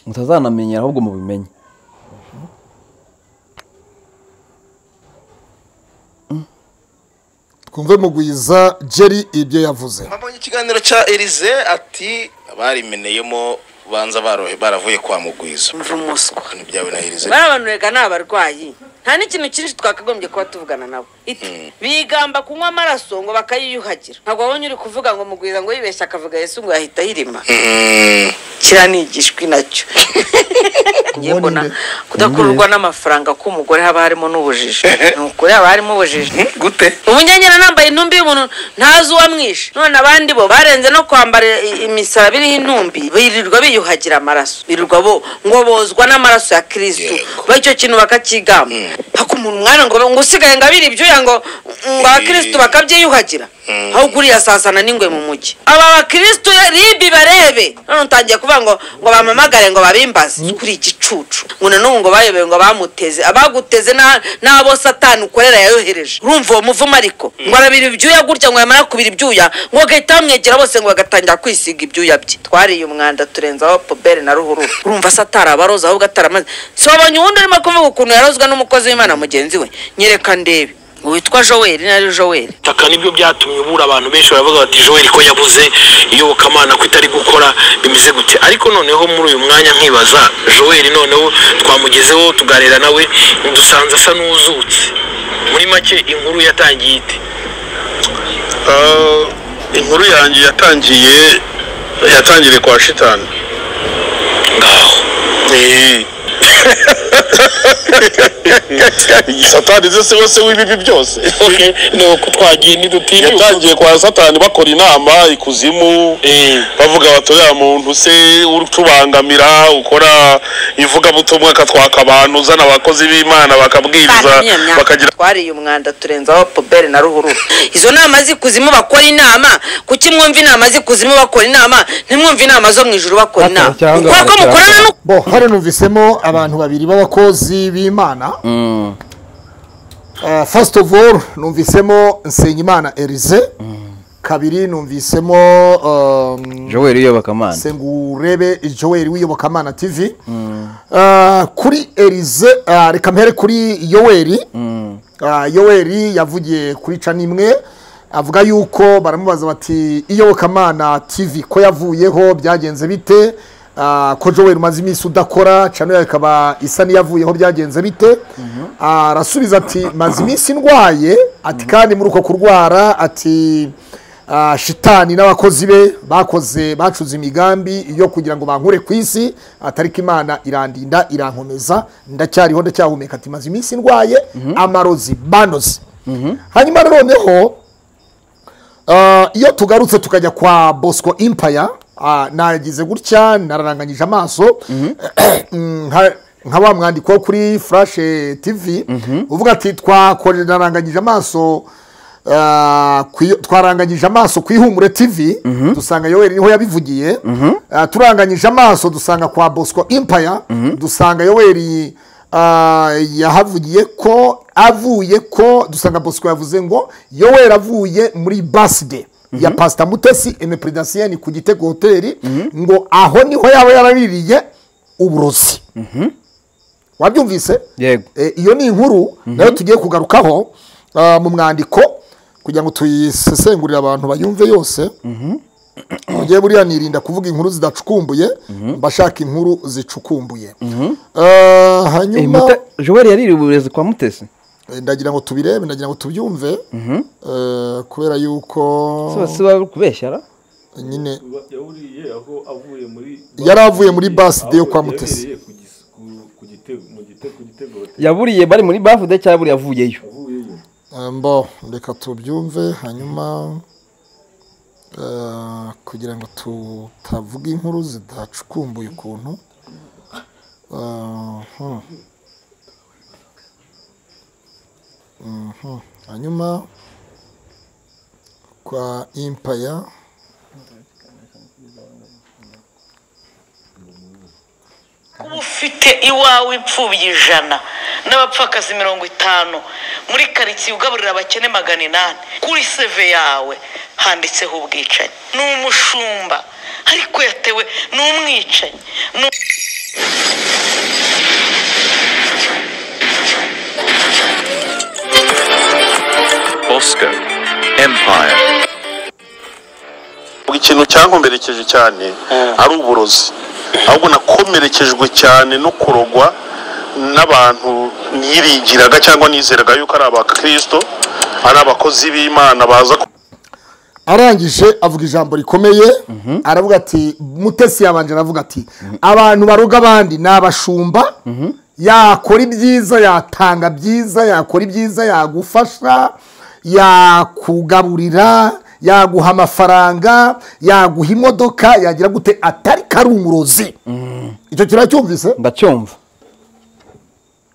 A: mutazanamenyera ahubwo mubimenye
D: twumve mugwiza jerry ibyo yavuze
M: Abonye ikiganiro cya Elize ati barimeneyemo banza barohe baravuye kwa mugwiza. Mva umuswa. Ibyawe na Elize.
F: bari abantu reka ni abarwayi nta n'ikintu cyinshi twakagombye kuba tuvugana nabo iti bigamba kunywa amaraso ngo bakayiyuhagira ntabwo wabonye uri kuvuga ngo mugwiza ngo yibeshye akavuga yesu ngo yahita ayirima kiriya ni igishwi nacyo ngiye mbona kudakururwa n'amafaranga k'umugore haba harimo n'ubujiji ni ukuri haba harimo ubujiji
M: gute
F: ubu njye nyine nambaye intumbi y'umuntu ntazi uwamwishe none abandi bo barenze no kwambara i- imisaraba iriho intumbi birirwa biyuhagira amaraso birirwa bo ngo bozwa n'amaraso ya kirisitu icyo kintu bakakigamba paka umuntu mwana ngo ngo usigaye ngo abira ibyuya ngo ngo abakirisitu bakabyiyuhagira aho kuriya sasana n'ingwe mu mujyi aba bakirisitu ribi barebe none utangiye kuvuga ngo ngo bamamagare ngo babimbaze kuri igicucu ngo nanubu ngo bayobewe ngo bamuteze abaguteze na- n'abo satani ukorera yayohereje urumva uwo muvumo ariko ngo arabira ibyuya gutya ngo yamara kubira ibyuya ngo agahita bamwegera bose ngo bagatangira kwisiga ibyuya bye twariye umwanda turenzaho pobere na ruhurura urumva se atarabaroza ahubwo ataramaze si wabonye uwundi urimo kuvuga ukuntu yarozwa n'umukozi w'imana mugenzi we nyereka ndebe witwa joel nari joel
H: taka nibyo byatumye ubura abantu benshi baravuga bati joel ko yabuze iyobokamana ko itari gukora bimeze gute ariko noneho muri uyu mwanya nkibaza joel noneho twamugezeho tuganira nawe dusanze asa n'uzutse muri make inkuru yatangiye ite
G: Ah, inkuru yanjye yatangiye yatangiriye kwa shitani ngaho satani ze siwe se w'ibibi byose nuko twagiye ntidutinya yatangiye kwa satani bakora inama ikuzimu bavuga bati uriya muntu se utubangamira ukora ivugabutumwa akatwaka abantu uzana abakozi b'imana bakabwiriza bakagira
F: twariye umwanda turenzaho pobere na ruhurura izo nama z'ikuzimu bakora inama kuki mwumva inama z'ikuzimu bakora inama ntimwumva inama zo mu ijuru bakora inama kubera ko mukorana n'u-
D: bo hano numvisemo abantu babiri b'abakozi b'imana Ah, first of all numvisemo nsengimana erize kabiri numvisemo um,
A: joel iyobokamana
D: sengurebe joel w'iyobokamana tv Ah, kuri erize ah, reka mpere kuri yoweri Ah, yoweri yavugiye kuri canimwe avuga yuko baramubaza bati iyobokamana tv ko yavuyeho byagenze bite Ah, ko joel umaze iminsi udakora canel ikaba isa n'iyavuyeho byagenze bite arasubiza ati maze iminsi ndwaye ati kandi muri uko kurwara ati ah, shitani n'abakozi be bakoze bacuze imigambi yo kugira ngo bankure ku isi atariko imana irandinda irankomeza ndacyariho ndacyahumeka ati maze iminsi ndwaye amarozi banoze hanyuma noneho Ah, iyo tugarutse tukajya kwa bosco impaya nagize gutya nararanganyije amaso nka- nka wa mwandiko wo kuri flash tv uvuga ati "Twakore- naranganyije amaso ah, ku iyo- twaranganyije amaso ku ihumure tv dusanga yoweri niho yabivugiye Ah, turanganyije amaso dusanga kwa bosco impaya dusanga yoweri ah, yahavugiye ko avuye ko dusanga bosco yavuze ngo yoweri avuye muri baside ya pasita mutesi emepredasiyeni ku gitego hoteli ngo aho niho yaba yaraririye uburozi wabyumvise
A: yego
D: Eh, iyo ni inkuru nayo tugiye kugarukaho ah, mu mwandiko kugira ngo tuyisesengurire abantu bayumve yose mugiye buriya nirinda kuvuga inkuru zidacukumbuye mbashaka inkuru zicukumbuye Ah, hanyuma
A: joweli yaririye uburezi kwa mutesi
D: eh, ndagira ngo tubirebe ndagira ngo tubyumve eh, kubera yuko
A: Siba- siba kubeshya ra
D: nyine
L: yawuriye aho avuye muri
D: yari avuye muri baside yo kwa mutesi
L: Yabereye ku gis- ku- ku gitego mu gitego ku gitego
A: yaburiye bari muri bafude cyangwa buriya avuyeyo
D: Eh, mbo reka tubyumve hanyuma eh, kugira ngo tutavuga inkuru zidacukumbuye ukuntu Eh, hmm. Mhm. hanyuma kwa impaya
I: uba ufite iwawe imfubyi ijana n'abapfakazi mirongo itanu muri karitsiye ugaburira abakene magana inani kuri seve yawe handitseho ubwicanyi ni umushumba ariko yatewe ni umwicanyi ni um-
J: Oscar Empire.
G: ikintu cyankomerekeje cyane ari uburozi ahubwo nakomerekejwe cyane no kurogwa n'abantu niringiraga cyangwa nizeraga yuko ari abakirisito ari abakozi b'imana baza ku-
D: arangije avuga ijambo rikomeye aravuga ati mutesi yabanje aravuga ati abantu baroga abandi ni abashumba yakora ibyiza yatanga byiza yakora ibyiza yagufasha yakugaburira yaguha amafaranga yaguha imodoka yagira gute atari karumurozi icyo kiracyumvise
A: ndacyumva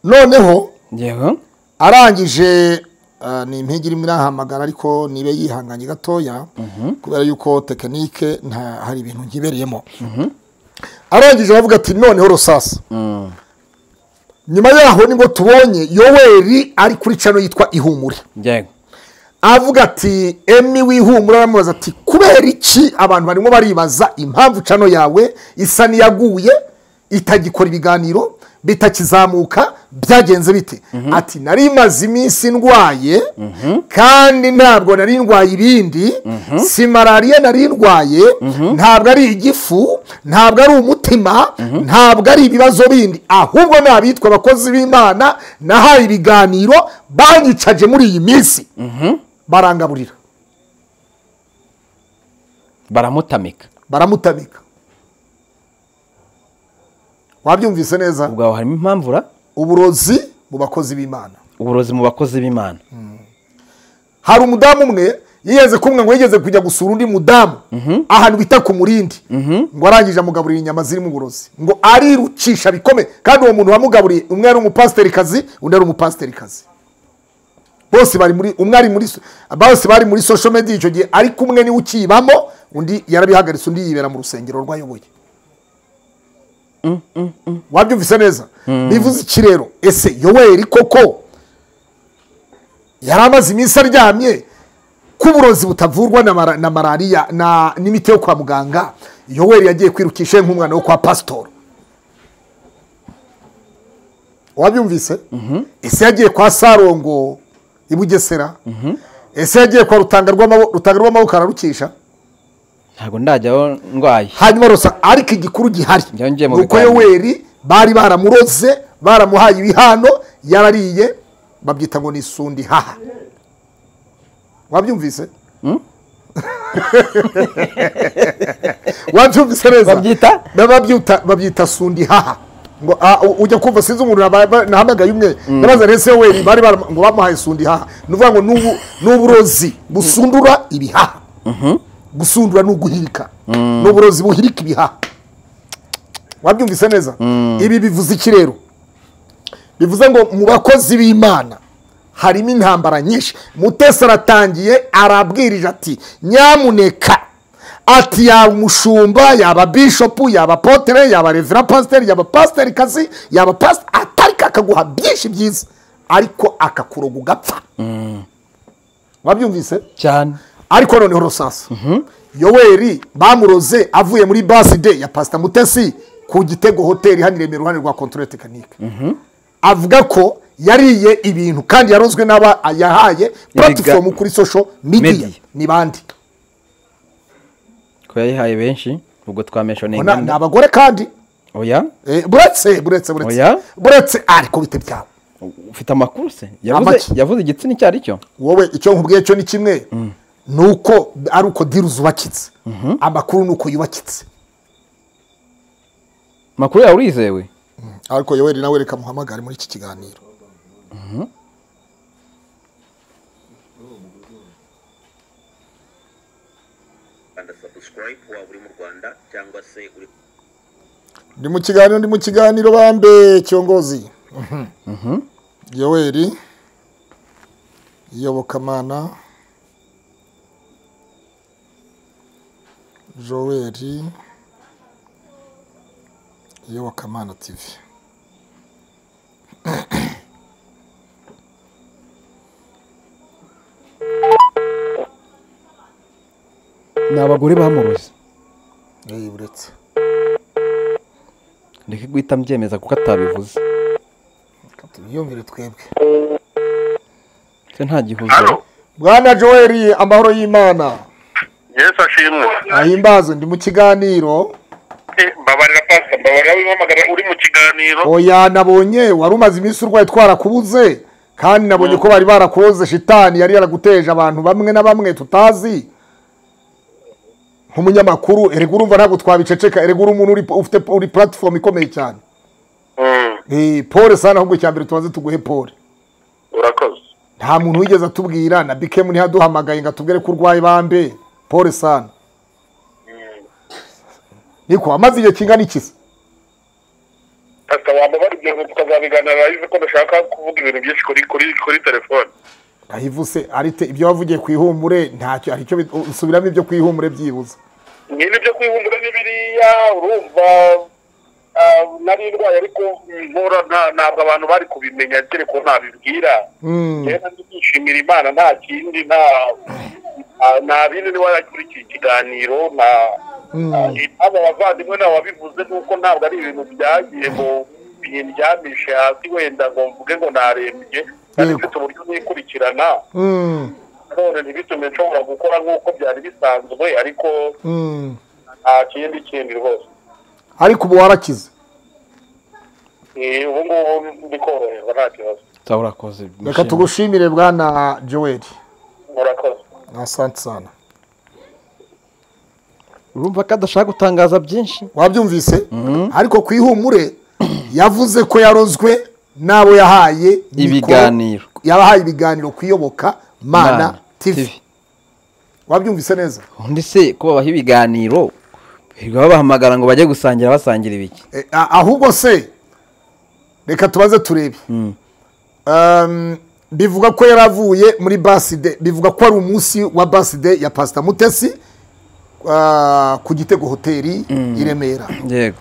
D: noneho
A: yego
D: arangije ah, ni impigi irimo irahamagara ariko nibe yihanganye gatoya kubera yuko tekinike nta hari ibintu nkibereyemo arangije aravuga ati noneho rusasa nyuma yaho nibwo tubonye yoweri ari kuri cano yitwa ihumure
A: yego
D: avuga ati emi wihumura aramubaza ati kubera iki abantu barimo baribaza impamvu cano yawe isa n'iyaguye itagikora ibiganiro bitakizamuka byagenze bite ati nari maze iminsi ndwaye kandi ntabwo nari ndwaye ibindi si malariya nari ndwaye ntabwo ari igifu ntabwo ari umutima ntabwo ari ibibazo bindi ahubwo ni abitwa abakozi b'imana nahaye ibiganiro banyicaje muri iyi minsi barangaburira
A: baramutamika
D: baramutamika wabyumvise neza
A: ubwo aho harimo impamvu ra
D: uburozi mu bakozi b'imana
A: uburozi mu bakozi b'imana
D: hari umudamu umwe yigeze kumwe ngo yigeze kujya gusura undi mudamu ahantu bita ku murindi ngo arangije amugaburira inyama zirimo uburozi ngo arirucisha bikomeye kandi uwo muntu wamugaburiye umwe ari umupasiterikazi undi ari umupasiterikazi bose bari muri umwe ari muri so- bose bari muri social media icyo gihe ariko umwe niwe ukibamo undi yarabihagaritse undi yibera mu rusengero rwayoboye wabyumvise neza bivuze iki rero ese yoweri koko yari amaze iminsi aryamye k'uburozi butavurwa na mara- na malariya na- n'imiti yo kwa muganga yoweri yagiye kwirukisha ye nk'umwana wo kwa pasitora wabyumvise ese yagiye kwa sarongo i bugesera ese yagiye kwa rutanga rw'amabo- Rutanga rw'amaboko ararukisha
A: ntabwo ndajyaho ndwaye
D: hanyuma rusa ariko igikuru gihari
A: Yongeye mu
D: ni uko
A: biganiro.
D: yoweri bari baramuroze baramuhaye ibihano yarariye babyita ngo ni isundi haha wabyumvise wabyumvise neza
A: Babyita?
D: Na babyita babyita sundi haha ngo ah, u- ujya kumva sinzi umuntu naba- ba- nahamagaye umwe ndabaza rero ese yoweri bari baram- ngo bamuhaye sundi haha ni ukuvuga ngo n'ubu- ni uburozi busundura ibihaha gusundura ni uguhirika ni uburozi buhirika ibihaha wabyumvise neza ibi bivuze iki rero bivuze ngo mu bakozi b'imana harimo intambara nyinshi mutesi aratangiye arabwirije ati nyamuneka ati yaba umushumba yaba bishopu yaba potere yaba revera pasiteri yaba pasiteri kazi yaba pasiteri atari akaguha byinshi byiza ariko akakuroga ugapfa wabyumvise
A: cyane
D: ariko noneho rusasa yoweri bamuroze avuye muri baside ya pasita mutesi ku gitego hoteli hano i Remera iruhande rwa kontorore tekinike avuga ko yariye ibintu kandi yarozwe n'aba yahaye puratifomu kuri sosho midiya ni bande
A: ko yayihaye benshi ubwo twamesha
D: Ubona ni abagore kandi
A: oya
D: Eh, buretse buretse buretse
A: Oya.
D: buretse ariko bite byawe
A: ufite amakuru se
D: Amaki.
A: yavuze yavuze igitsina icyo ari cyo
D: wowe icyo nkubwiye cyo ni kimwe ni uko ari uko diri zubakitse amakuru ni uko yubakitse
A: amakuru yawe urizewe
D: ariko yoweri nawe reka muhamagare muri iki kiganiro
N: rwanda subscribe waba uri mu rwanda cyangwa se uri
D: ndi mu kiganiro ndi mu kiganiro bambe cyongozi yoweri iyobokamana joel iyobokamana tv
A: ni abagore bamuroze
D: Eh, buretse
A: ndeke guhita mbyemeza kuko atabivuze
D: tubyumvire twebwe
A: se nta gihuzo
D: bwana joel amahoro y'imana
G: yesu ashimwe
D: ahimbaze ndi mu kiganiro
G: Eh, mbabarira pasita mbabarira w'impamagara uri mu kiganiro
D: oya nabonye wari umaze iminsi urwaye twarakubuze kandi nabonye ko bari barakuroze shitani yari yaraguteje abantu bamwe na bamwe tutazi nk'umunyamakuru erega urumva ntabwo twabiceceka erega uri umuntu uri- ufite uri platform ikomeye cyane Eh, pole sana ahubwo icya mbere tubanze tuguhe pole
G: urakoze
D: nta muntu wigeze atubwira na bikemu ntiyaduhamagaye ngo atubwire ko urwaye bambe pole sana niko amaze igihe kingana iki se
G: pasita wamubara ibyo tukazabiganira yize ko ndashaka kuvuga ibintu byinshi kuri kuri kuri telefone
D: ahivuse arite ibyo wavugiye ku ihumure ntacyo hari icyo bit- usubiramo ibyo ku ihumure byibuze
G: nyine ibyo kwihumura ni biriya urumva ah, nari ndwaye ariko mpora nta- ntabwo abantu bari kubimenya kereka ko ntabibwira rero ndishimira imana nta kindi nta nta- nta bindi niba kuri iki kiganiro nta aba bavandimwe nabo babivuze nuko ntabwo ari ibintu byagiye ngo bindyamishe hasi wenda ngo mvuge ngo narembye kandi mfite uburyo nikurikirana none ntibitume nshobora gukora nk'uko byari bisanzwe ariko nta kindi kindi rwose
D: ariko ubu warakize
G: Eh, ubu ngubu ndikoroherwa nta kibazo
A: urakoze
D: reka tugushimire bwana joel
G: murakoze
D: asante sana
A: urumva ko adashaka gutangaza byinshi
D: wabyumvise ariko ku ihumure yavuze ko yarozwe n'abo yahaye mikoro-
A: Ibiganiro.
D: yabahaye ibiganiro kuyoboka mana
A: Mana
D: tv wabyumvise neza
A: undi se ko babaha ibiganiro birirwa babahamagara ngo bajye gusangira basangira ibiki
D: Eh, a- ahubwo se reka tubaze turebe Um, bivuga ko yaravuye muri baside bivuga ko ari umunsi wa baside ya pasita mutesi ah, ku gitego hoteli i remera
A: yego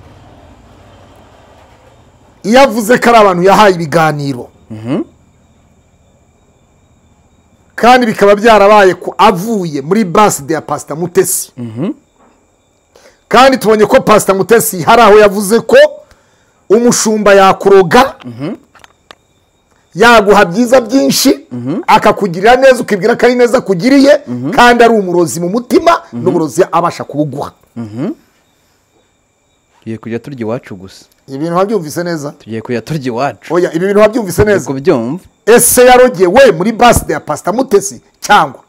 D: iyo avuze ko ari abantu yahaye ibiganiro kandi bikaba byarabaye ko avuye muri baside ya pasita mutesi kandi tubonye ko pasita mutesi hari aho yavuze ko umushumba yakuroga yaguha byiza byinshi akakugirira neza ukibwira ko ari neza akugiriye kandi ari umurozi mu mutima n'uburozi abasha kubuguha
A: tugiye kujya turya iwacu gusa
D: ibintu wabyumvise neza
A: tugiye kujya turya iwacu
D: oya ibi bintu wabyumvise neza
A: kubyumva
D: ese yarogewe muri baside ya pasita mutesi cyangwa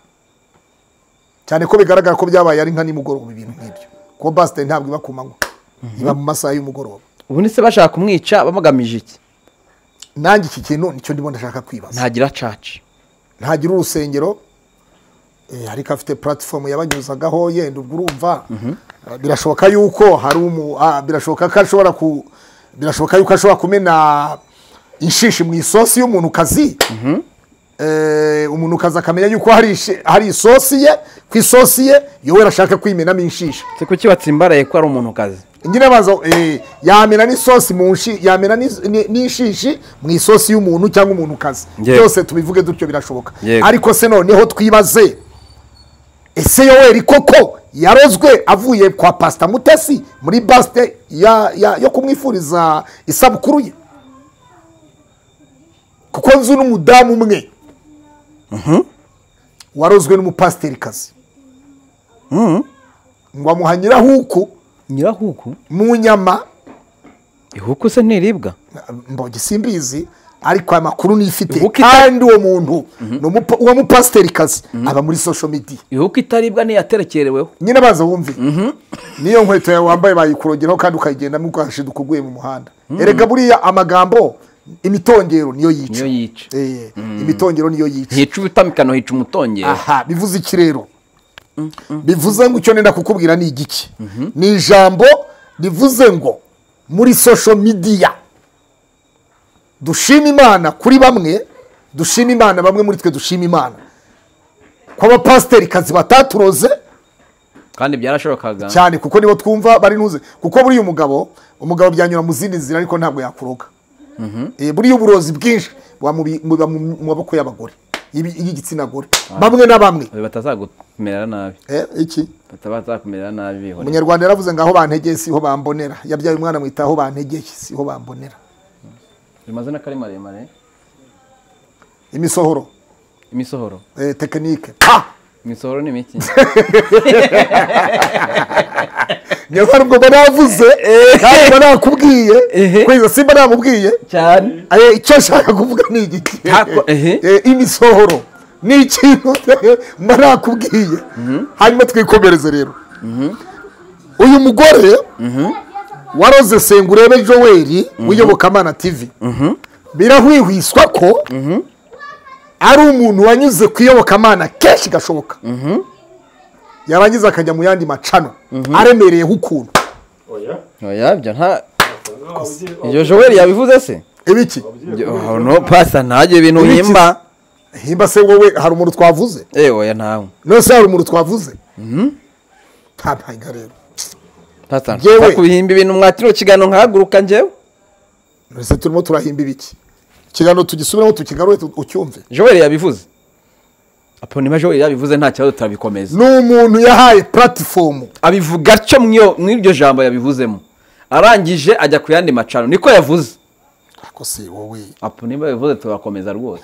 D: cyane ko bigaragara ko byabaye ari nka nimugoroba ibintu nk'ibyo kuko basite ntabwo iba ku manywa iba mu masaha y'umugoroba
A: ubundi se bashaka kumwica bamugamije iki
D: nanjye iki kintu nicyo ndimo ndashaka kwibaza
A: ntagira caca
D: ntagira urusengero eh, ariko afite puratifomu yabanyuzagaho yenda ubwo urumva Ah, birashoboka yuko hari umu ah, birashoboka ko ashobora ku birashoboka yuko ashobora kumena inshishi mu isosi y'umuntu kazi umuntu kazi akamenya yuko hari ishi- hari isosi ye ku isosi ye yoweri ashaka kwimenamo inshishi
A: se kuki batsimbaraye ko ari umuntu kazi
D: nyine baza eh, yamena n'isosi mu nshi yamena n'is- ni- n'ishishi mu isosi y'umuntu cyangwa umuntu kazi
A: Yego.
D: byose tubivuge dutyo birashoboka
A: Yego.
D: ariko se noneho twibaze ese yoweri koko yarozwe avuye kwa pasita mutesi muri basite ya, ya, yo kumwifuriza isabukuru ye kuko nzi n'umudamu umwe warozwe n'umupasiterikazi ngo amuha nyirahuku
A: nyirahuku
D: mu nyama
A: ihuku se ntiribwa
D: mbogi simbizi ariko aya makuru nifite
A: Ihuku ita-
D: kandi uwo muntu ni umupa- uwo mupasiterikazi aba muri sosho mediya
A: ihuku itaribwa niyaterekereweho
D: nyine baza wumve niyo nkweto yawe wambaye bayikurogeraho kandi ukayigendamo ukahashiduka uguye mu muhanda
A: Mhm.
D: erega buriya amagambo imitongero niyo yica
A: niyo yica
D: Eh, imitongero niyo yica
A: hica ubutamikano hica umutongero
D: aha bivuze ikirero bivuze ngo icyo nenda kukubwira ni igiki ni ijambo rivuze ngo muri social media dushima imana kuri bamwe dushima imana bamwe muri twe dushima imana kw'abapasiterikazi bataturoze
A: kandi byarashobokaga
D: cyane kuko nibo twumva bari ntuze kuko buriya umugabo umugabo byanyura mu zindi nzira ariko ntabwo yakuroga
A: Mhm.
D: Eh, buriya uburozi bwinshi buba mu bi- buba mu mu maboko y'abagore y'ibi- y'igitsina gore bamwe na bamwe
A: batazagumerera nabi
D: Eh, iki
A: batazakumerera nabi bihorera.
D: umunyarwanda yaravuze ngo aho bantegeye siho bambonera yabyaye umwana amwita aho bantegeye siho bambonera
A: ayo mazina ko ari maremare
D: imisohoro
A: imisohoro
D: eh, tekinike pa
A: imisohoro ni miki
D: niyo mpamvu mba navuze kandi mba nakubwiye kugeza simba namubwiye
A: cyane
D: Eh, icyo nshaka kuvuga ni igiki Eh, imisohoro ni ikintu mba nakubwiye hanyuma twikomereze rero uyu mugore waroze sengurebe joel w'iyobokamana tv birahwihwiswa ko ari umuntu wanyuze ku iyobokamana kenshi gashoboka yarangiza akajya mu yandi macano aremereyeho ukuntu
A: oya byo nta iryo joweli yabivuze se
D: ibiki
A: no pasa ntajye ibintu
D: Ibiki?
A: yimba
D: himba se wowe hari umuntu twavuze
A: eh oya ntawe
D: nose hari umuntu twavuze nta ntanga rero
A: pasa
D: Jewe.
A: nta kubihimba ibintu mwatiro kiganiro nkahaguruka njyewe
D: mbese turimo turahimba ibiki ikiganiro tugisubiremo tukigarure tu- ucyumve
A: joweli yabivuze apo niba joweli yabivuze nta kibazo turabikomeza
D: ni umuntu yahaye platifomu
A: abivuga atyo mw'iyo- mw'iryo jambo yabivuzemo arangije ajya ku yandi macano niko yavuze
D: ako si wowe
A: apo niba yabivuze turakomeza rwose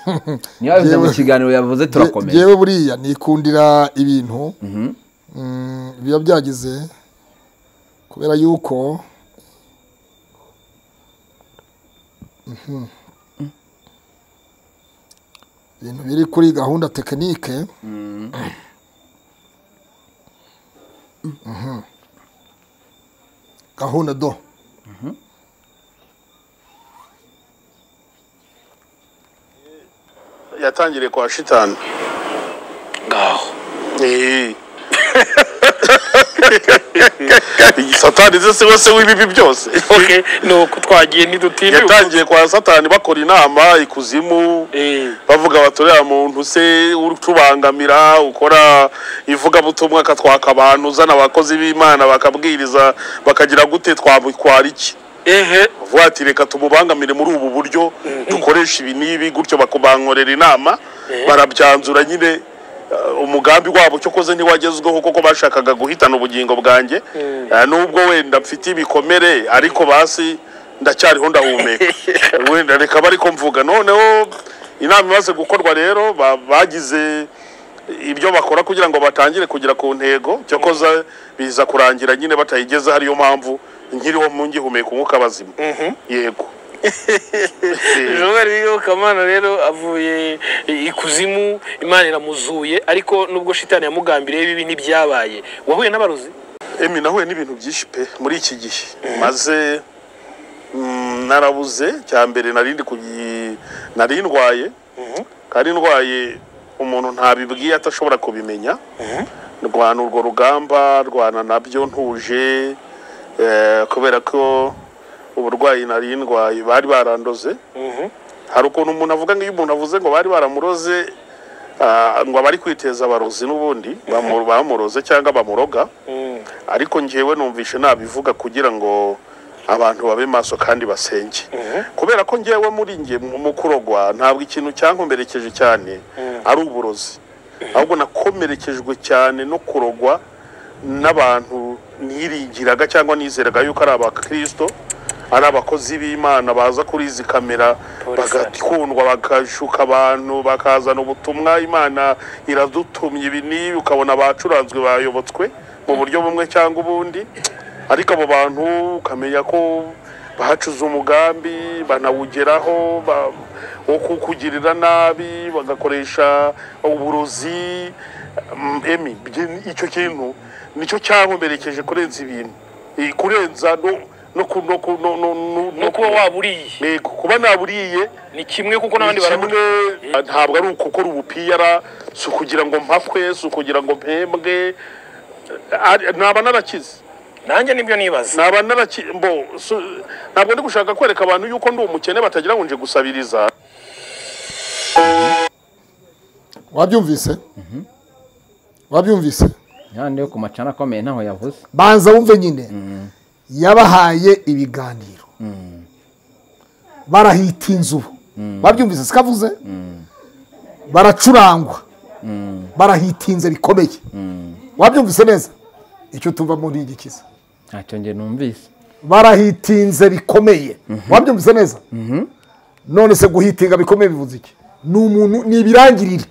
A: niba yabivuze mu kiganiro yavuze turakomeza
D: yewe buriya nikundira ibintu mm, biba byagize kubera yuko Mhm. ibintu biri kuri gahunda tekinike Mhm. gahunda do
G: yatangiriye kwa shitani
H: ngaho
G: Eh. satani ze siwe se w'ibibi byose
H: okay nuko twagiye ntidutiriwe
G: yatangiye kwa satani bakora inama ikuzimu bavuga batorera muntu se utubangamira ukora ivugabutumwa akatwaka abantu uzana abakozi b'imana bakabwiriza bakagira gute twamukwara iki
H: ehe
G: vuba ati reka tumubangamire muri ubu buryo dukoresha ibi n'ibi gutyo bakabankorera inama barabyanzura nyine eh, umugambi wabo cyo koze ntiwagezweho kuko bashakaga guhitana ubugingo bwanjye Eh, nubwo wenda mfite ibikomere ariko basi ndacyariho ndahumeka wenda reka bari ko mvuga noneho inama imaze gukorwa rero ba- bagize ibyo bakora kugira ngo batangire kugera ku ntego cyo koza biza kurangira nyine batayigezeho ariyo mpamvu nkiriho mu ngihumeka umwuka bazima yego
H: Joel Kamana rero avuye ikuzimu Imana iramuzuye ariko nubwo shitani yamugambiriye bibi ntibyabaye wahuye n'abarozi
G: emi nahuye n'ibintu byinshi pe muri iki gihe maze mm, narabuze cya mbere nari ndi kugi- nari ndwaye kandi ndwaye umuntu ntabibwiye atashobora kubimenya ndwana urwo rugamba ndwana nabyo ntuje eh, kubera ko uburwayi nari ndwaye bari barandoze hari ukuntu umuntu avuga ngo iyo umuntu avuze ngo bari baramuroze ah, ngo abari kwiteza abarozi n'ubundi bamu- bamuroze cyangwa bamuroga ariko njyewe numvishe nabivuga kugira ngo abantu babe maso kandi basenge kubera ko njyewe muri njye mu- mu kurogwa ntabwo ikintu cyankomerekeje cyane ari uburozi ahubwo nakomerekejwe cyane no kurogwa n'abantu niringiraga cyangwa nizeraga yuko ari abakirisito ari abakozi b'imana baza kuri izi kamera bagakundwa bagashuka abantu bakazana ubutumwa imana iradutumye ibi n'ibi ukabona bacuranzwe bayobotswe mu buryo bumwe cyangwa ubundi ariko abo bantu ukamenya ko bacuze umugambi banawugeraho ba- wo kukugirira nabi bagakoresha uburozi mm, emi byi- icyo kintu nicyo cyankomerekeje kurenza ibintu Eh, kurenza no no ku- no ku- no no no- no kuba waburiye yego kuba naburiye ni kimwe kuko n'abandi barabona ntabwo ari ukukora ubupiyara si ukugira ngo mpakwe si ukugira ngo mpembwe ari- naba narakize nanjye nibyo nibaza naba narakize mbo su- ntabwo ndi gushaka kwereka abantu yuko ndi umukene batagira ngo nje gusabiriza
D: wabyumvise wabyumvise
A: yo ku macana akomeye ntaho yavuze
D: banza wumve nyine yabahaye ibiganiro barahita inzu babyumvise sikavuze baracurangwa barahitinze bikomeye wabyumvise neza icyo tuvamo ni igikiza
A: ntacyo njye numvise
D: barahitinze bikomeye wabyumvise neza none se guhitinga bikomeye bivuze iki ni umuntu ni ibirangirire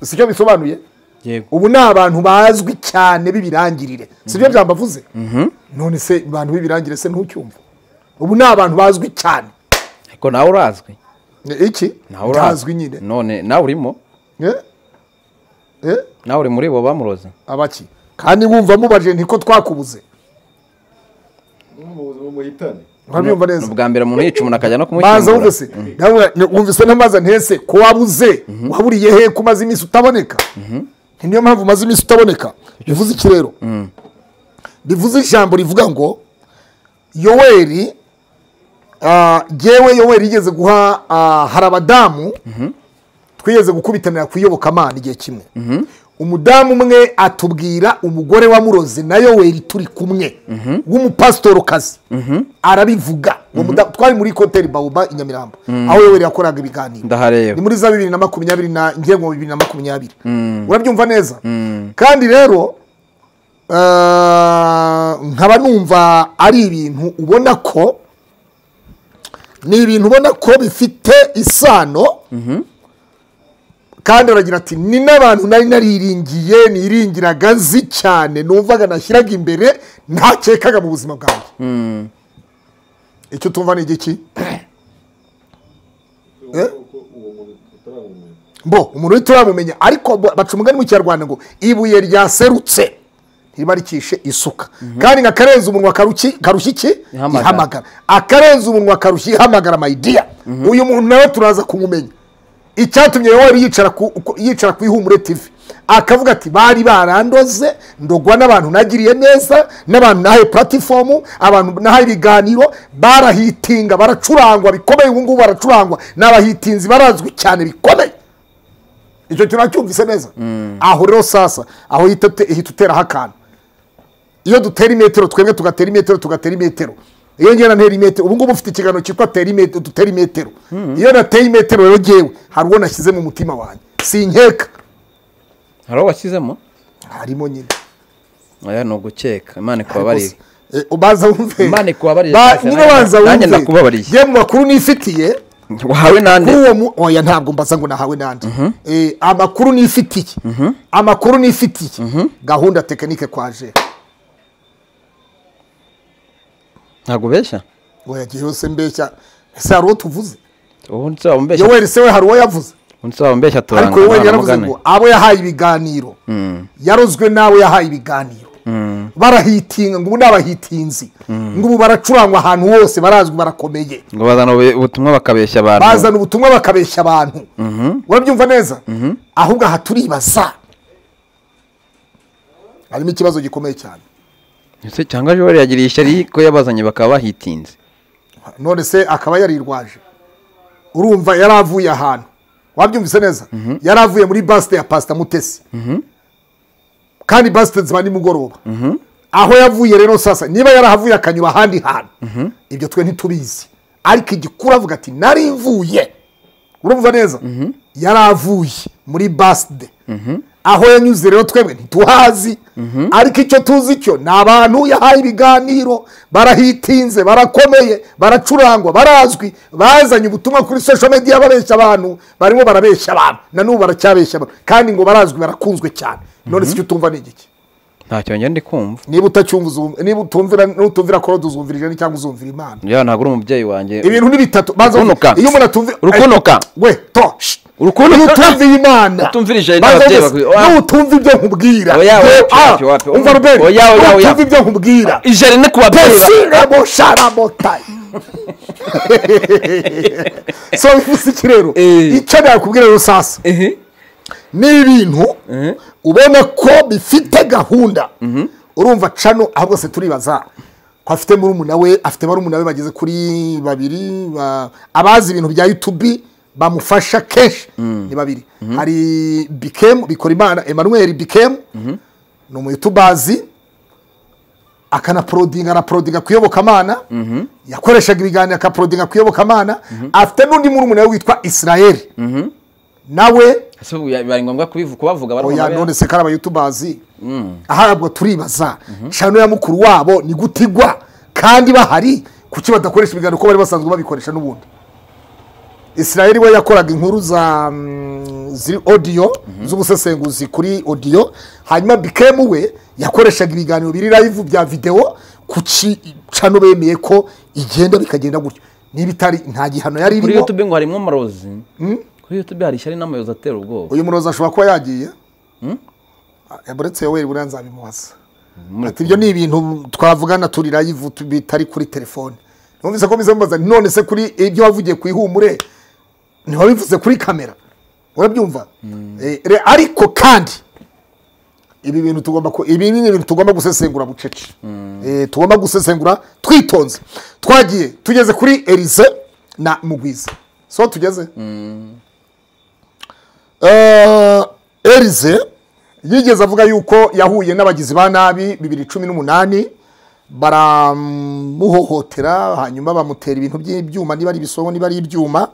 D: si cyo bisobanuye
A: Yego.
D: ubu ni abantu bazwi cyane b'ibirangirire si byo byamba avuze none se abantu b'ibirangirire se ntucyumva ubu ni abantu bazwi cyane
A: ariko nawe urazwi
D: Ni iki
A: nawe urazwi
D: Ntazwi nyine
A: none nawe urimo nawe uri muri bo bamuroze
D: abaki kandi wumva mubajije ntiko twakubuze urabyumva neza
A: ubwa mbere umuntu yica umuntu akajya no
D: baza
A: kumuhitungura
D: wumvise Nawe wumvise n'amazi ntese ko wabuze waburiye he ko umaze iminsi utaboneka Ni niyo mpamvu umaze iminsi utaboneka bivuze iki rero bivuze ijambo rivuga ngo yoweri ah, jyewe yoweri yigeze guha ah, hari abadamu twigeze gukubitanira ku iyobokamana igihe kimwe umudamu umwe atubwira umugore wamuroze na yoweri turi kumwe w'umupasitorokazi arabivuga Uwo mudamu- twari muri koteri bawuba i nyamirambo
A: Mhm.
D: aho yoweri yakoraga ibiganiro
A: ndahareba
D: ni muri za bibiri na makumyabiri na ngengo bibiri na makumyabiri
A: Mm.
D: urabyumva neza
A: Mm.
D: kandi rero ah, nkaba numva ari ibintu ubona ko ni ibintu ubona ko bifite isano kandi aragira ati ni n'abantu nari nariringiye niringiraga nzi cyane numvaga nashyiraga imbere ntakekaga mu buzima bwanjye
A: Mm.
D: icyo tumva ni igiki Eh? mbo umuntu uhita uramumenya ariko bo- baca umugani mu kinyarwanda ngo ibuye ryaserutse ntibarikishe isuka kandi nka karenze umunwa karuki- karushya iki
A: Ihamagara.
D: ihamagara akarenze umunwa karushya ihamagara mayidiya uyu muntu nawe turaza kumumenya icyatumye yoweri yicara ku ku- yicara ku ihumure tv akavuga ati bari barandoze ndogwa n'abantu nagiriye neza n'abantu nahaye puratifomu abantu nahaye ibiganiro barahitinga baracurangwa bikomeye ubu ngubu baracurangwa ni abahitinzi barazwi cyane bikomeye icyo kintu nacyumvise neza aho rero sasa aho hita ute- hita uteraho akantu iyo dutera imetero twebwe tugatera imetero tugatera imetero iyo ngewe ntera imetero ubu ngubu mfite ikiganiro cyitwa tera imetero dutera imetero iyo nateye imetero rero ngewe hari uwo nashyize mu mutima wanjye sinkeka
A: hari uwo washyizemo
D: harimo nyine
A: oya ni ugukeka imana ikubabarire
D: Eh, ubanza wumve
A: imana ikubabarire
D: Ba-
A: cyane,
D: nyine banza
A: nanjye- nanjye
D: wumve
A: nakubabariye
D: ye mu makuru nifitiye
A: wahawe nande
D: kuri uwo mu oya ntabwo mbaza ngo nahawe nande Eh, amakuru nifitiye amakuru nifitiye gahunda tekinike kwaje
A: ntabwo ubeshya
D: oya gihe yose mbeshya ese hari uwo tuvuze
A: ubundi se wamumbeshya
D: yoweri se we hari uwo yavuze
A: ubundi se wamumbeshya turanga
D: ariko yoweri yaravuze
A: ntaramugane.
D: ngo abo yahaye ibiganiro
A: Mm.
D: yarozwe n'abo yahaye ibiganiro
A: Mm.
D: barahitinga ngo ubu ni abahitinzi
A: Mm.
D: ngo ubu baracurangwa ahantu hose barazwi barakomeye
A: ngo bazana ube- ubutumwa bakabeshya abantu
D: bazana ubutumwa bakabeshya abantu
A: Mhm,
D: urabyumva neza
A: mhm.
D: ahubwo aha turibaza harimo ikibazo gikomeye cyane
A: Ese cyangwa joweli yagiriye ishyari ko yabazanye bakaba bahitinze
D: none se akaba yarirwaje urumva yari avuye ahantu wabyumvise neza yari avuye muri basite ya pasita mutesi kandi basitedi ziba nimugoroba aho yavuye rero sasa niba yarahavuye akanyura ahandi hantu ibyo twe ntitubizi ariko igikuru avuga ati nari mvuye urumva neza yari avuye muri baside aho yanyuze rero twebwe ntituhazi ariko icyo tuzi cyo ni abantu yahaye ibiganiro barahitinze barakomeye baracurangwa barazwi bazanye ubutumwa kuri social media babeshya abantu barimo barabeshya abantu na n'ubu baracyabeshya abantu kandi ngo barazwi barakunzwe cyane none si icyo utumva ni igiki
A: ntacyo ngenda ndi kumva
D: niba utacyumva uzumva niba utumvira nutumvira korode uzumvirije ni cyangwa uzumvira imana
A: yewe ntabwo uri umubyeyi wanjye
D: ibintu ni bitatu banza
A: Urukunuka.
D: iyo umuntu atumvira
A: Urukunuka.
D: we to shh.
A: Urukunuka.
D: iyo utumviye imana
A: Utumvirije
D: Banza
A: n'ababyeyi
D: uvuze,
A: bakwiye- Ah.
D: iyo utumva ibyo nkubwira
A: Oya,
D: Yewe,
A: wapi,
D: ah,
A: wapi, wapi.
D: umva rubeni
A: Oya, oya, oya.
D: iyo utumva ibyo nkubwira
A: ijana ni kubabyeyi ba-
D: pesiramo sharamotayi so bivuze iki rero icyo nakubwira rero sasa ni ibintu ubona ko bifite gahunda urumva cano aho bose turibaza ko afite murumuna we afite barumuna be bageze kuri babiri ba- abazi ibintu bya yutubi bamufasha kenshi ni babiri hari bikemu bikora imana emanuweli bikemu ni umuyutubazi akanaporodinga anaporodinga ku iyobokamana yakoreshaga ibiganiro akaporodinga ku iyobokamana afite n'undi murumuna we witwa israel nawe
A: ese ubu ya- bibaye ngombwa kubivu- kubavuga
D: oya
A: barumva
D: none se kari abayutubazi
A: Mm.
D: ahabwo turibaza cano ya mukuru wabo ni gute igwa kandi bahari kuki badakoresha ibiganiro ko bari basanzwe babikoresha n'ubundi israel we yakoraga inkuru za mm, ziri odiyo z'ubusesenguzi kuri odiyo hanyuma bikemu we yakoreshaga ibiganiro biri live bya videwo kuki cano bemeye ko igenda bikagenda gutyo niba itari nta gihano yari
A: kuri
D: irimo
A: youtube ngo harimo amarozi kuri youtube hari ishyari n'amayozi atera ubwoba
D: uyu murozi ashobora kuba yagiye buretse yoweri buriya nzabimubaza ati ibyo ni ibintu twavugana turi live tu- bitari kuri telefone numvise ko bize mubaza none se kuri ibyo wavugiye ku ihumure ntiwabivuze kuri kamera urabyumva Eh, re- ariko kandi ibi bintu tugomba ku- ibi ni ibintu tugomba gusesengura bucece Eh, tugomba gusesengura twitonze twagiye tugeze kuri erize na mugwiza so tugeze Eh, erize yigeze avuga yuko yahuye n'abagizi ba nabi bibiri cumi n'umunani baramuhohotera hanyuma bamutera ibintu by'ibyuma niba ari ibisongo niba ari ibyuma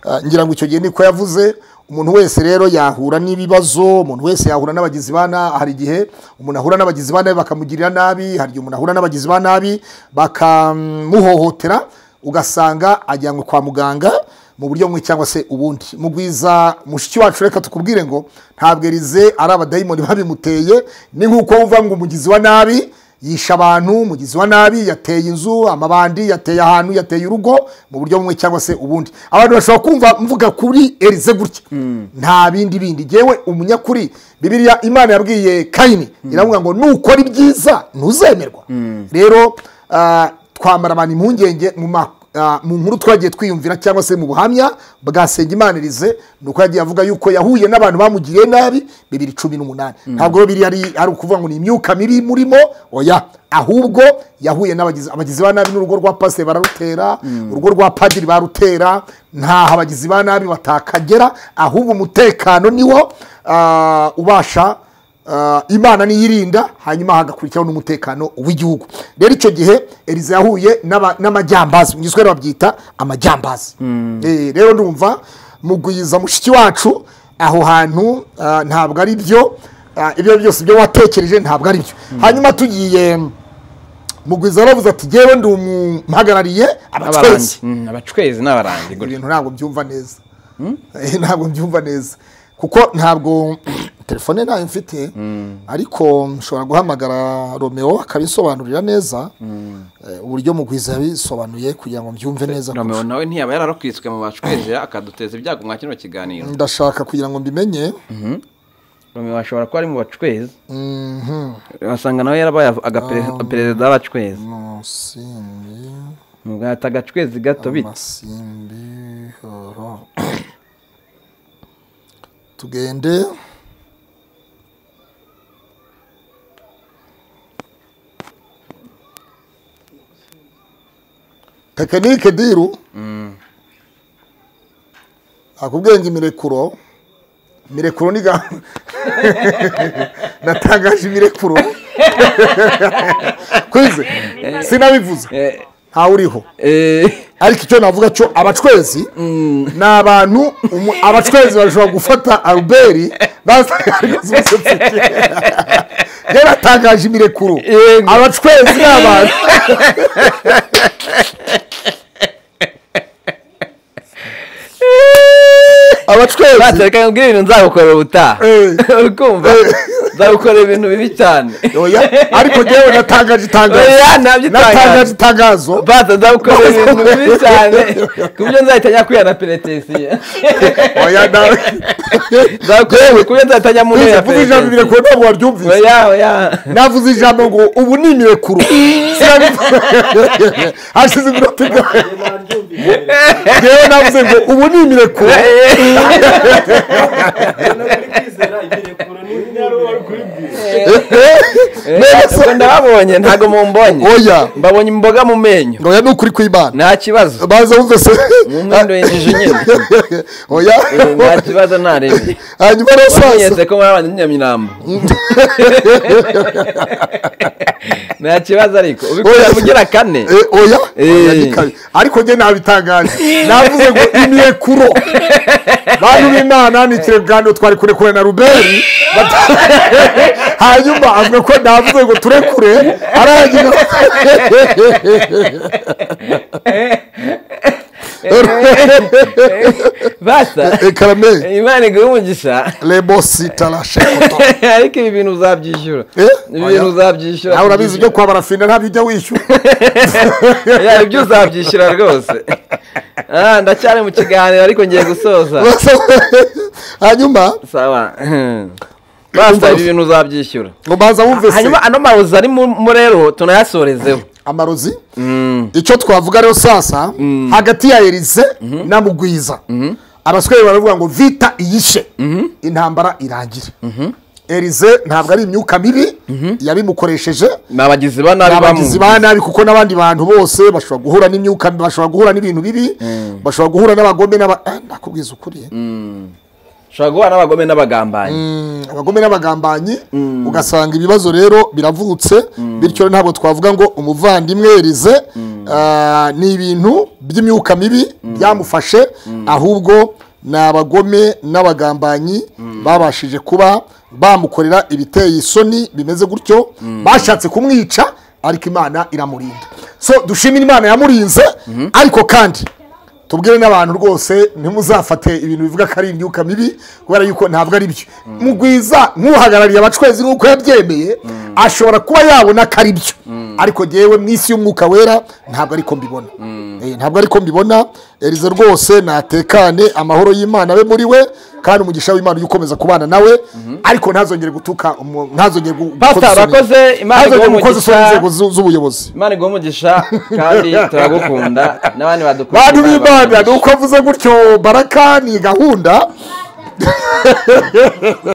D: Ah, ngira ngo icyo gihe niko yavuze umuntu wese rero yahura n'ibibazo umuntu wese yahura n'abagizi ba nabi hari igihe umuntu ahura n'abagizi ba nabi bakamugirira nabi hari igihe umuntu ahura n'abagizi ba nabi bakamuhohotera ugasanga ajyanywe kwa muganga mu buryo bumwe cyangwa se ubundi mugwiza mushiki wacu reka tukubwire ngo ntabwo erize ari abadayimoni babimuteye ni nk'uko wumva ngo umugizi wa nabi yisha abantu umugizi wa nabi yateye inzu amabandi yateye ahantu yateye urugo mu buryo bumwe cyangwa se ubundi abantu bashobora kumva mvuga kuri erize gutya nta bindi bindi yewe umunyakuri bibiliya imana yabwiye kayini iravuga ngo nukora ibyiza ntuzemerwa rero ah, twamara abantu impungenge mu ma- ah, mu nkuru twagiye twiyumvira cyangwa se mu buhamya bwa sengimanirize ni uko yagiye avuga yuko yahuye n'abantu bamugiriye nabi bibiri cumi n'umunani ntabwo rero biri ari ari ukuvuga ngo ni imyuka mibi murimo oya ahubwo yahuye n'abagizi abagizi ba nabi n'urugo rwa pase bararutera urugo rwa padiri barutera ntaho abagizi ba nabi batakagera ahubwo umutekano niwo ah, ubasha Ah, imana niyo irinda hanyuma hagakurikiraho n'umutekano w'igihugu rero icyo gihe erize yahuye n'aba- n'amajyambazi mu giswahili babyita amajyambazi Eh, rero ndumva mugwiza mushiki wacu aho hantu ah, ntabwo ari byo Ah, ibyo byose ibyo watekereje ntabwo ari byo hanyuma tugiye mugwiza yaravuze ati yewe ndi umuhagarariye
A: abarangi
D: abacwezi
A: Mm, abacwezi ni abarangi gutya
D: ibintu ntabwo mbyumva neza Eh, ntabwo mbyumva neza kuko ntabwo telefone ntayo mfite ariko nshobora guhamagara romeo akabisobanurira neza eh, uburyo mugwiza yabisobanuye kugira ngo mbyumve neza
A: romeo
D: kurusha.
A: nawe ntiyaba yararokitswe mu bacwezi akaduteza ibyago mwa kino kiganiro
D: ndashaka kugira ngo mbimenye
A: romeo ashobora kuba ari mu bacwezi
D: Mhm.
A: wasanga nawe yarabaye
D: Ah.
A: agaperezida w'abacwezi
D: Musimbi,
A: mugahita agacwezi gato bite
D: amasimbi horo. tugende tekinike diru akubwenge imirekuro imirekuro ni ga natangaje ibirekuro kwize sinabivuze ntawe uriho ariko icyo navuga cyo abacwezi ni abantu umu- abacwezi bashobora gufata albert yaratangaje imirekuro abacwezi ni abantu abacwezi
A: batse reka nkubwire ibintu nzagukorera ubutaha ukumva nzagukorera ibintu bibi cyane
D: ariko njyewe natangaje itangazo
A: Oya, ntabyo itangazo.
D: natangaje itangazo
A: batse nzagukorera ibintu bibi cyane ku buryo nzahita njya kwihana penetensiye
D: oya nawe
A: nzagukorera ku buryo nzahita njya mu ntebe
D: Uzi,
A: ya
D: vuga
A: penetensiye
D: ijambo imirekuro ntabwo waryumvise
A: oya oya
D: navuze ijambo ngo ubu ni imirekuro Sinabivuze. hashize iminota igana njyewe navuze ngo ubu ni imirekuro
A: ubwo ndababonye ntabwo mumbonye
D: oya
A: mbabonye imboga mu menyo
D: ngo oya ni ukuri kw'imana
A: nta kibazo
D: baza wumve se
A: umwenda wengeje nyine
D: oya
A: nta kibazo nta rebe
D: hanyuma rero sasa
A: wamenyetse ko mwabanye n'inyamirambo nta kibazo ariko ubikorera ugira kane
D: Eh, oya
A: Eh.
D: Oya, ni kabi. ariko njye nabitangaje navuze ngo imirekuro bantu b'imana ni ikireganiro twari kurekure na ruberi bata- hanyuma avuga ko navuze ngo turekure arangira
A: basa
D: Eh, karame
A: imana iguha umugisha
D: rebosi tarashe
A: ariko ibi bintu uzabyishyura ibi bintu uzabyishyura
D: nawe urabizi ibyo kwabara fina ntabyo ujya wishyura
A: Ya, ibyo uzabyishyura rwose Ah, ndacyari mu kiganiro ariko ngiye gusoza
D: hanyuma
A: sawa basa ibi bintu uzabyishyura
D: ngo mbanza wumve se
A: hanyuma ano marozi ari mu mu rero tunayasorezeho
D: amarozi icyo twavuga rero sasa hagati ya erize na mugwiza abaswere baravuga ngo vita iyishe intambara irangire erize ntabwo ari imyuka mibi yabimukoresheje
A: ni abagizi ba nabi bamuzi.
D: abagizi ba nabi kuko n'abandi bantu bose bashobora guhura n'imyuka mibi, bashobora guhura n'ibintu bibi bashobora guhura n'abagome n'aba eh, ndakubwiza ukuri
A: ushobora guhura n'abagome n'abagambanyi
D: abagome n'abagambanyi ugasanga ibibazo rero biravutse bityo ntabwo twavuga ngo umuvandimwe erize ah, ni ibintu by'imyuka mibi byamufashe ahubwo ni abagome n'abagambanyi babashije kuba bamukorera ibiteye isoni bimeze gutyo bashatse kumwica ariko imana iramurinda so dushimire imana yamurinze ariko kandi tubwire n'abantu rwose ntimuzafate ibintu bivuga ko ari imyuka mibi kubera yuko ntabwo ari byo mugwiza nk'uhagarariye abacwezi nk'uko yabyemeye ashobora kuba yabona ko ari byo ariko ngewe mu isi y'umwuka wera ntabwo ariko mbibona Eh, ntabwo ariko mbibona erize rwose natekane amahoro y'imana abe muri we kandi umugisha w'imana ujye ukomeza kubana nawe ariko ntazongere gutuka umu- ntazongere gu-
A: Pastor,
D: gukoza isoni.
A: urakoze, Imana
D: ntazongere
A: iguhe
D: gukoza isoni
A: umugisha.
D: inzego zu- z'ubuyobozi
A: imana iguha umugisha kandi turagukunda n'abandi badukunda
D: bantu b'imana ni uko avuze gutyo baraka ni gahunda